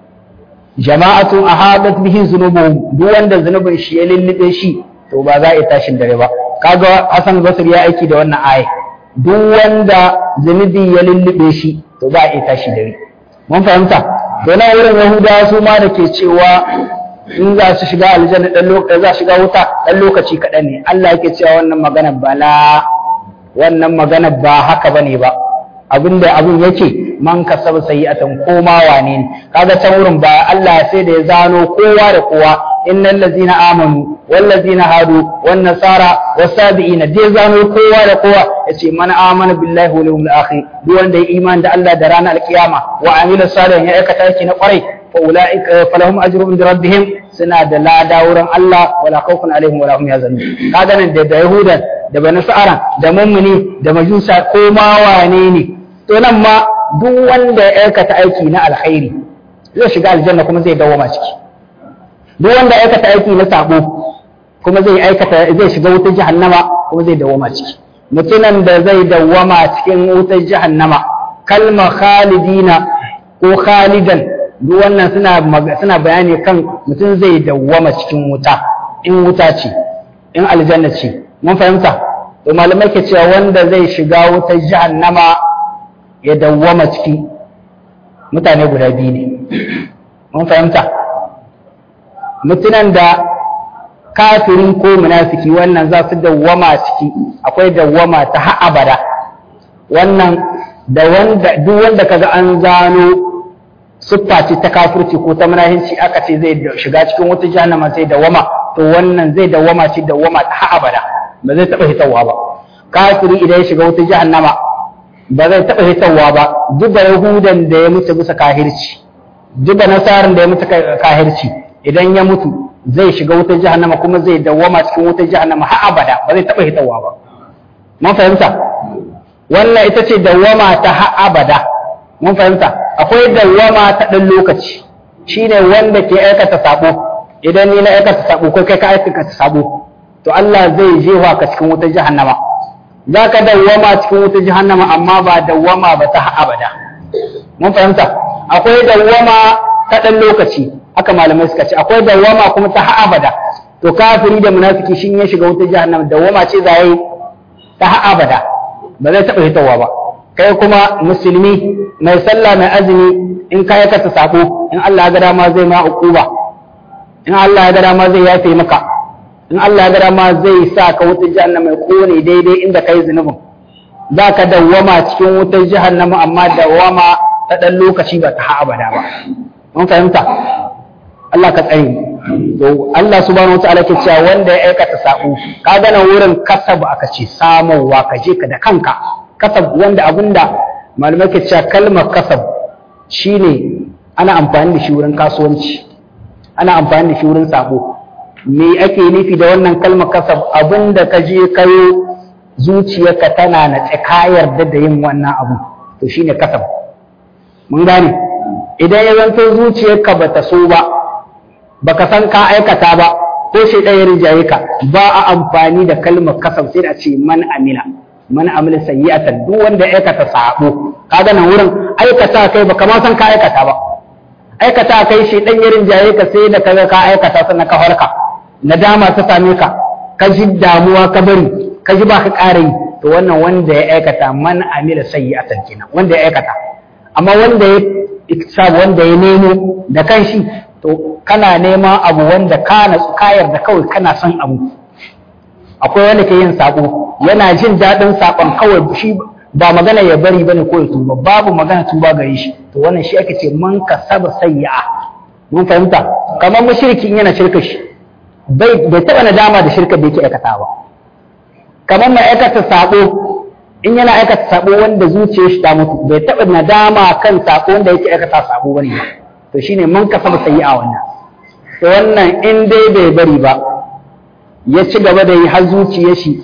jama'atun ahadat bihi zunubuhum duk wanda zunubin shi ya lullube shi to ba za a tashi dare ba kaga Hassan Basri ya aiki da wannan aya duk wanda zunubi ya lullube shi to ba a tashi dare mun fahimta to na wurin Yahudawa su ma da ke cewa in za su shiga aljanna dan lokaci za shiga wuta dan lokaci kaɗan ne Allah yake cewa wannan magana bala wannan magana ba haka bane ba abinda abin yake man kasaba sayi'atan koma wane ne kaga can wurin ba Allah sai da ya zano kowa da kowa innal ladzina amanu wal ladzina hadu wan nasara wasabiina dai zano kowa da kowa yace man amana billahi wal yawmil akhir duk wanda ya iman da Allah da ranar alkiyama wa amila salihan ya aikata yake na kwarai fa ulaika falahum ajrun inda rabbihim suna da lada wurin Allah wala khawfun alaihim wala hum yahzanun kaga nan da yahudan da bani sa'ara da mummuni da majusa ko ma wane ne to nan ma duk wanda ya aikata aiki na alkhairi zai shiga aljanna kuma zai dawoma ciki duk wanda ya aikata aiki na sabo kuma zai aikata zai shiga wutar jahannama kuma zai dawoma ciki mutumin da zai dawwama cikin wutar jahannama kalma khalidina ko khalidan duk wannan suna suna bayani kan mutum zai dawwama cikin wuta in wuta ce in aljanna ce mun fahimta to malamai ke cewa wanda zai shiga wutar jahannama ya dawwama ciki mutane guda biyu ne mun fahimta mutunan da kafirin ko munafiki wannan za su dawwama ciki akwai dawwama ta har abada wannan da wanda duk wanda kaga an zano siffa ce ta kafirci ko ta munafinci aka ce zai shiga cikin wata jahannama sai dawwama to wannan zai dawwama shi dawwama ta har abada ba zai taba hitawa ba kafiri idan ya shiga wata jahannama ba zai taba hitawa ba duk da yahudan da ya mutu bisa kahirci duk da nasaran da ya mutu kahirci idan ya mutu zai shiga wutar jahannama kuma zai dawwama cikin wutar jahannama har abada ba zai taba hitawa ba mun fahimta wannan ita ce dawwama ta har abada mun fahimta akwai dawwama ta dan lokaci shine wanda ke aikata sabo idan ni na aikata sabo ko kai ka aikata sabo to Allah zai jefa ka cikin wutar jahannama zaka dawwama cikin wutar jahannama amma ba dawwama ba ta har abada mun fahimta akwai dawwama ta dan lokaci haka malamai suka ce akwai dawwama kuma ta har abada to kafiri da munafiki shin ya shiga wutar jahannama dawwama ce za yi ta har abada ba zai taɓa hitowa ba kai kuma musulmi mai sallah mai azumi in ka aikata sako in Allah ya ga dama zai ma uquba in Allah ya ga dama zai yafe maka in Allah ya ga dama zai sa ka wutar jahannama mai kone daidai inda kai zunubin za ka dawwama cikin wutar jahannama amma dawwama ta ɗan lokaci ba ta har abada ba mun fahimta Allah ka tsare to Allah subhanahu wataala ke cewa wanda ya aikata sako ka ga nan wurin kasab aka ce samowa ka je ka da kanka kasab wanda abunda malamai ke cewa kalmar kasab shine ana amfani da shi wurin kasuwanci ana amfani da shi wurin sako me ake nufi da wannan kalmar kasab abinda ka je kayo zuciyarka tana na ka yarda da yin wannan abu to shine kasab mun gane idan ya zanto zuciyarka bata so ba baka san ka aikata ba ko shi ɗaya rinjaye ka ba a amfani da kalmar kasam sai a ce man amila man amila sayyi'atan duk wanda ya aikata sabo kaga nan wurin aikata kai baka ma san ka aikata ba aikata kai shi ɗan ya rinjaye ka sai da kaga ka aikata sannan ka farka nadama ta same ka ka ji damuwa ka bari ka ji ba ka ƙara yi to wannan wanda ya aikata man amila sayyi'atan kenan wanda ya aikata amma wanda ya iktisab wanda ya nemo da kanshi to kana neman abu wanda ka natsu ka yarda kawai kana son abu akwai wanda ke yin sabo yana jin daɗin sakon kawai shi ba magana ya bari bane ko ya tuba babu magana tuba gare shi to wannan shi ake ce man kasaba sayyi'a mun fahimta kamar mushriki in yana shirka shi bai bai taba nadama da shirka da yake aikata ba kamar mai aikata sabo in yana aikata sabo wanda zuciyar shi ta mutu bai taba nadama kan sabo wanda yake aikata sabo bane ba to shine man kasaba sayyi'a wannan to wannan in dai bai bari ba ya ci gaba da yi har zuciyar shi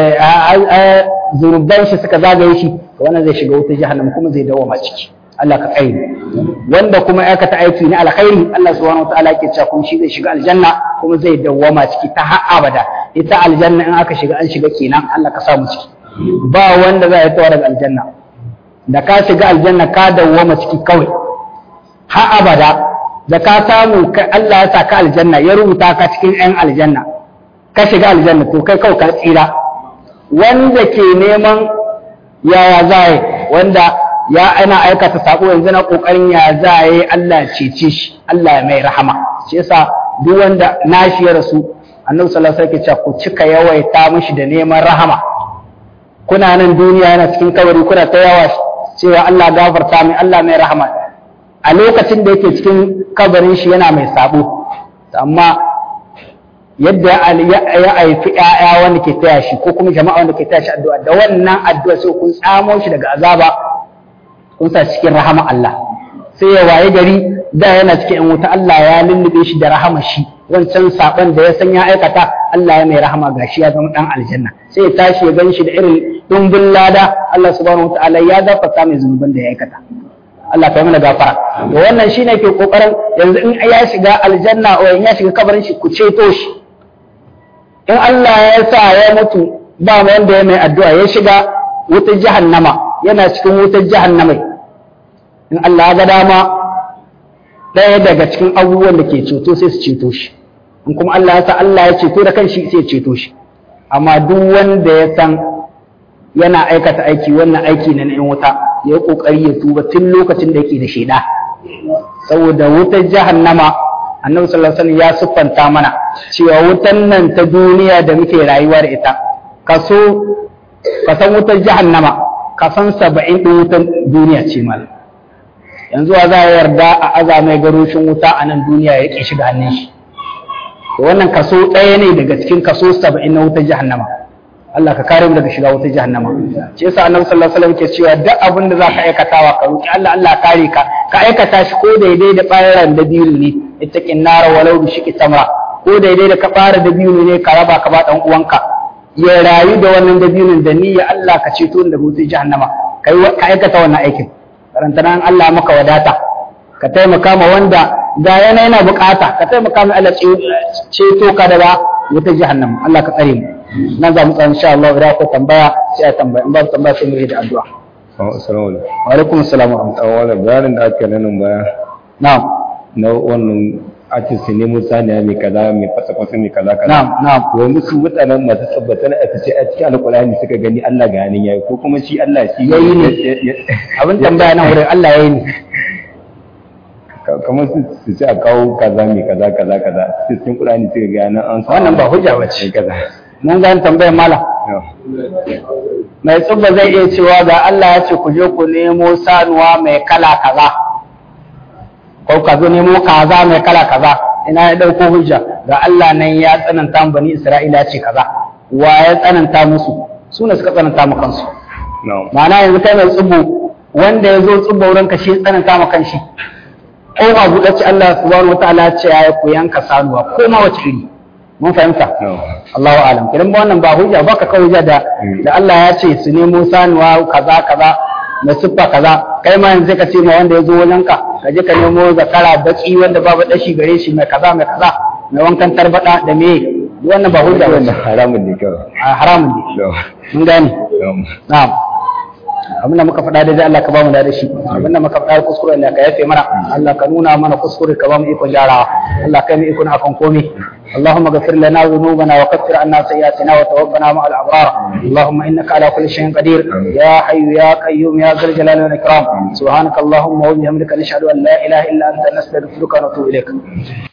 zunuban shi suka zagaye shi to wannan zai shiga wutar jahannam kuma zai dawo ciki Allah ka tsaye wanda kuma aikata aiki na alkhairi Allah subhanahu wataala yake cewa kuma shi zai shiga aljanna kuma zai dawwama ciki ta har abada ita aljanna in aka shiga an shiga kenan Allah ka samu ciki ba wanda zai yi daga aljanna da ka shiga aljanna ka dawwama ciki kawai har abada da ka samu Allah ya sa ka aljanna ya rubuta ka cikin 'yan aljanna ka shiga aljanna to kai kawai ka tsira wanda ke neman yaya zaye wanda ya ana aikata sako yanzu na kokarin ya zaye Allah cece shi Allah ya mai rahama shi yasa duk wanda nashi ya rasu annabi sallallahu alaihi wasallam ku cika yawaita mishi da neman rahama kuna nan duniya yana cikin kabari kuna ta yawa cewa Allah gafarta mai Allah mai rahama a lokacin da yake cikin kabarin shi yana mai sabo amma yadda ya haifi ‘ya'ya wanda ke taya shi ko kuma jama'a wanda ke taya shi addu'a da wannan addu'a sai kun tsamo shi daga azaba kun sa cikin rahama Allah sai ya waye gari da yana cikin ‘yan wuta Allah ya lullube shi da rahama shi wancan saban da ya san ya aikata Allah ya mai rahama gashi ya zama dan aljanna sai ya tashi ya gan shi da irin dumbin lada Allah subhanahu wataala ya gafarta mai zunuban da ya aikata Allah ka yi mana gafara to wannan shine ke kokarin yanzu in ya shiga aljanna o in ya shiga kabarin shi ku ceto shi in Allah ya sa ya mutu ba mu wanda ya mai addu'a ya shiga wutar jahannama yana cikin wutar jahannama in Allah ya ga dama ɗaya daga cikin abubuwan da ke ceto sai su ceto shi in kuma Allah ya sa Allah ya ceto da kanshi sai ya ceto shi amma duk wanda ya san yana aikata aiki wannan aiki na in wuta ya yi kokari ya tuba tun lokacin da yake da sheda saboda wutar jahannama annabi sallallahu alaihi wasallam ya siffanta mana cewa wutan nan ta duniya da muke rayuwa da ita kaso kasan wutar jahannama kasan saba'in ɗin wutan duniya ce mal yanzu a za a yarda a aza mai garoshin wuta a nan duniya ya ƙi shiga hannun shi wannan kaso ɗaya ne daga cikin kaso saba'in na wutar jahannama Allah ka kare mu daga shiga wutar jahannama shi yasa annabi sallallahu alaihi wasallam ke cewa duk abin da zaka aikatawa ka roki Allah Allah kare ka ka aikata shi ko daidai da ɓaran da biyu ne ittaqin nara walau bi shiqi tamra ko daidai da ka fara da biyu ne ka raba ka ba dan uwanka ya rayu da wannan dabinin da niyya Allah ka ceto da wutar jahannama kai ka aikata wannan aikin karanta nan Allah maka wadata ka taimaka ma wanda ga yana yana bukata ka taimaka ma Allah ceto ka daga wutar jahannama Allah ka tsare mu nan za mu tsaya insha Allah idan akwai tambaya sai a tambaya in babu tambaya sai mu yi da addu'a assalamu alaikum wa alaikum assalam wa rahmatullahi an wala bayanin da aka nan baya na'am na wannan ake su nemo saniya mai kaza mai fasa fasa mai kaza kaza na'am na'am yanzu su mutanen masu tabbatar a ce a cikin alkurani suka gani Allah ga hannun yayi ko kuma shi Allah shi Yayi ne. ne abin tambaya nan wurin Allah ya yi ni kamar su su ce a kawo kaza mai kaza kaza kaza su cikin kurani suka ga nan an Wannan ba hujja bace. kaza mun gani tambayar malam mai tsubba zai iya cewa ga Allah ya ce ku je ku nemo sanuwa mai kala kaza ko ka zo nemo kaza mai kala kaza ina ya dauko hujja ga Allah nan ya tsananta mu bani Isra'ila ce kaza wa ya tsananta musu su ne suka tsananta mu kansu na'am ma'ana yanzu kai mai tsubo wanda ya zo tsubo wurin ka shi ya tsananta mu kanshi ko ba buɗe ce Allah subhanahu wataala ya ce ya ku yanka sanuwa ko ma wace iri mun fahimta na'am Allahu alam idan ba wannan ba hujja ba ka kawo hujja da da Allah ya ce su nemo sanuwa kaza kaza na siffa kaza kai ma yanzu ka ce ma wanda ya zo wajen ka ka je ka nemo zakara baki wanda babu dashi gare shi mai kaza mai kaza mai wankan tarbada da me duk wannan ba hujja ba wannan haramun ne kawai a haramun ne na'am mun gane na'am na'am abinda muka faɗa da Allah ka ba mu da shi abinda muka faɗa kuskure Allah ka yafe mana Allah ka nuna mana kuskure ka ba mu ikon gyarawa Allah ka yi mu ikon akan komai اللهم اغفر لنا ذنوبنا وكفر عنا سيئاتنا وتوفنا مع الابرار اللهم انك على كل شيء قدير يا حي يا قيوم يا ذا الجلال والاكرام سبحانك اللهم وبحمدك نشهد ان لا اله الا انت نستغفرك ونتوب اليك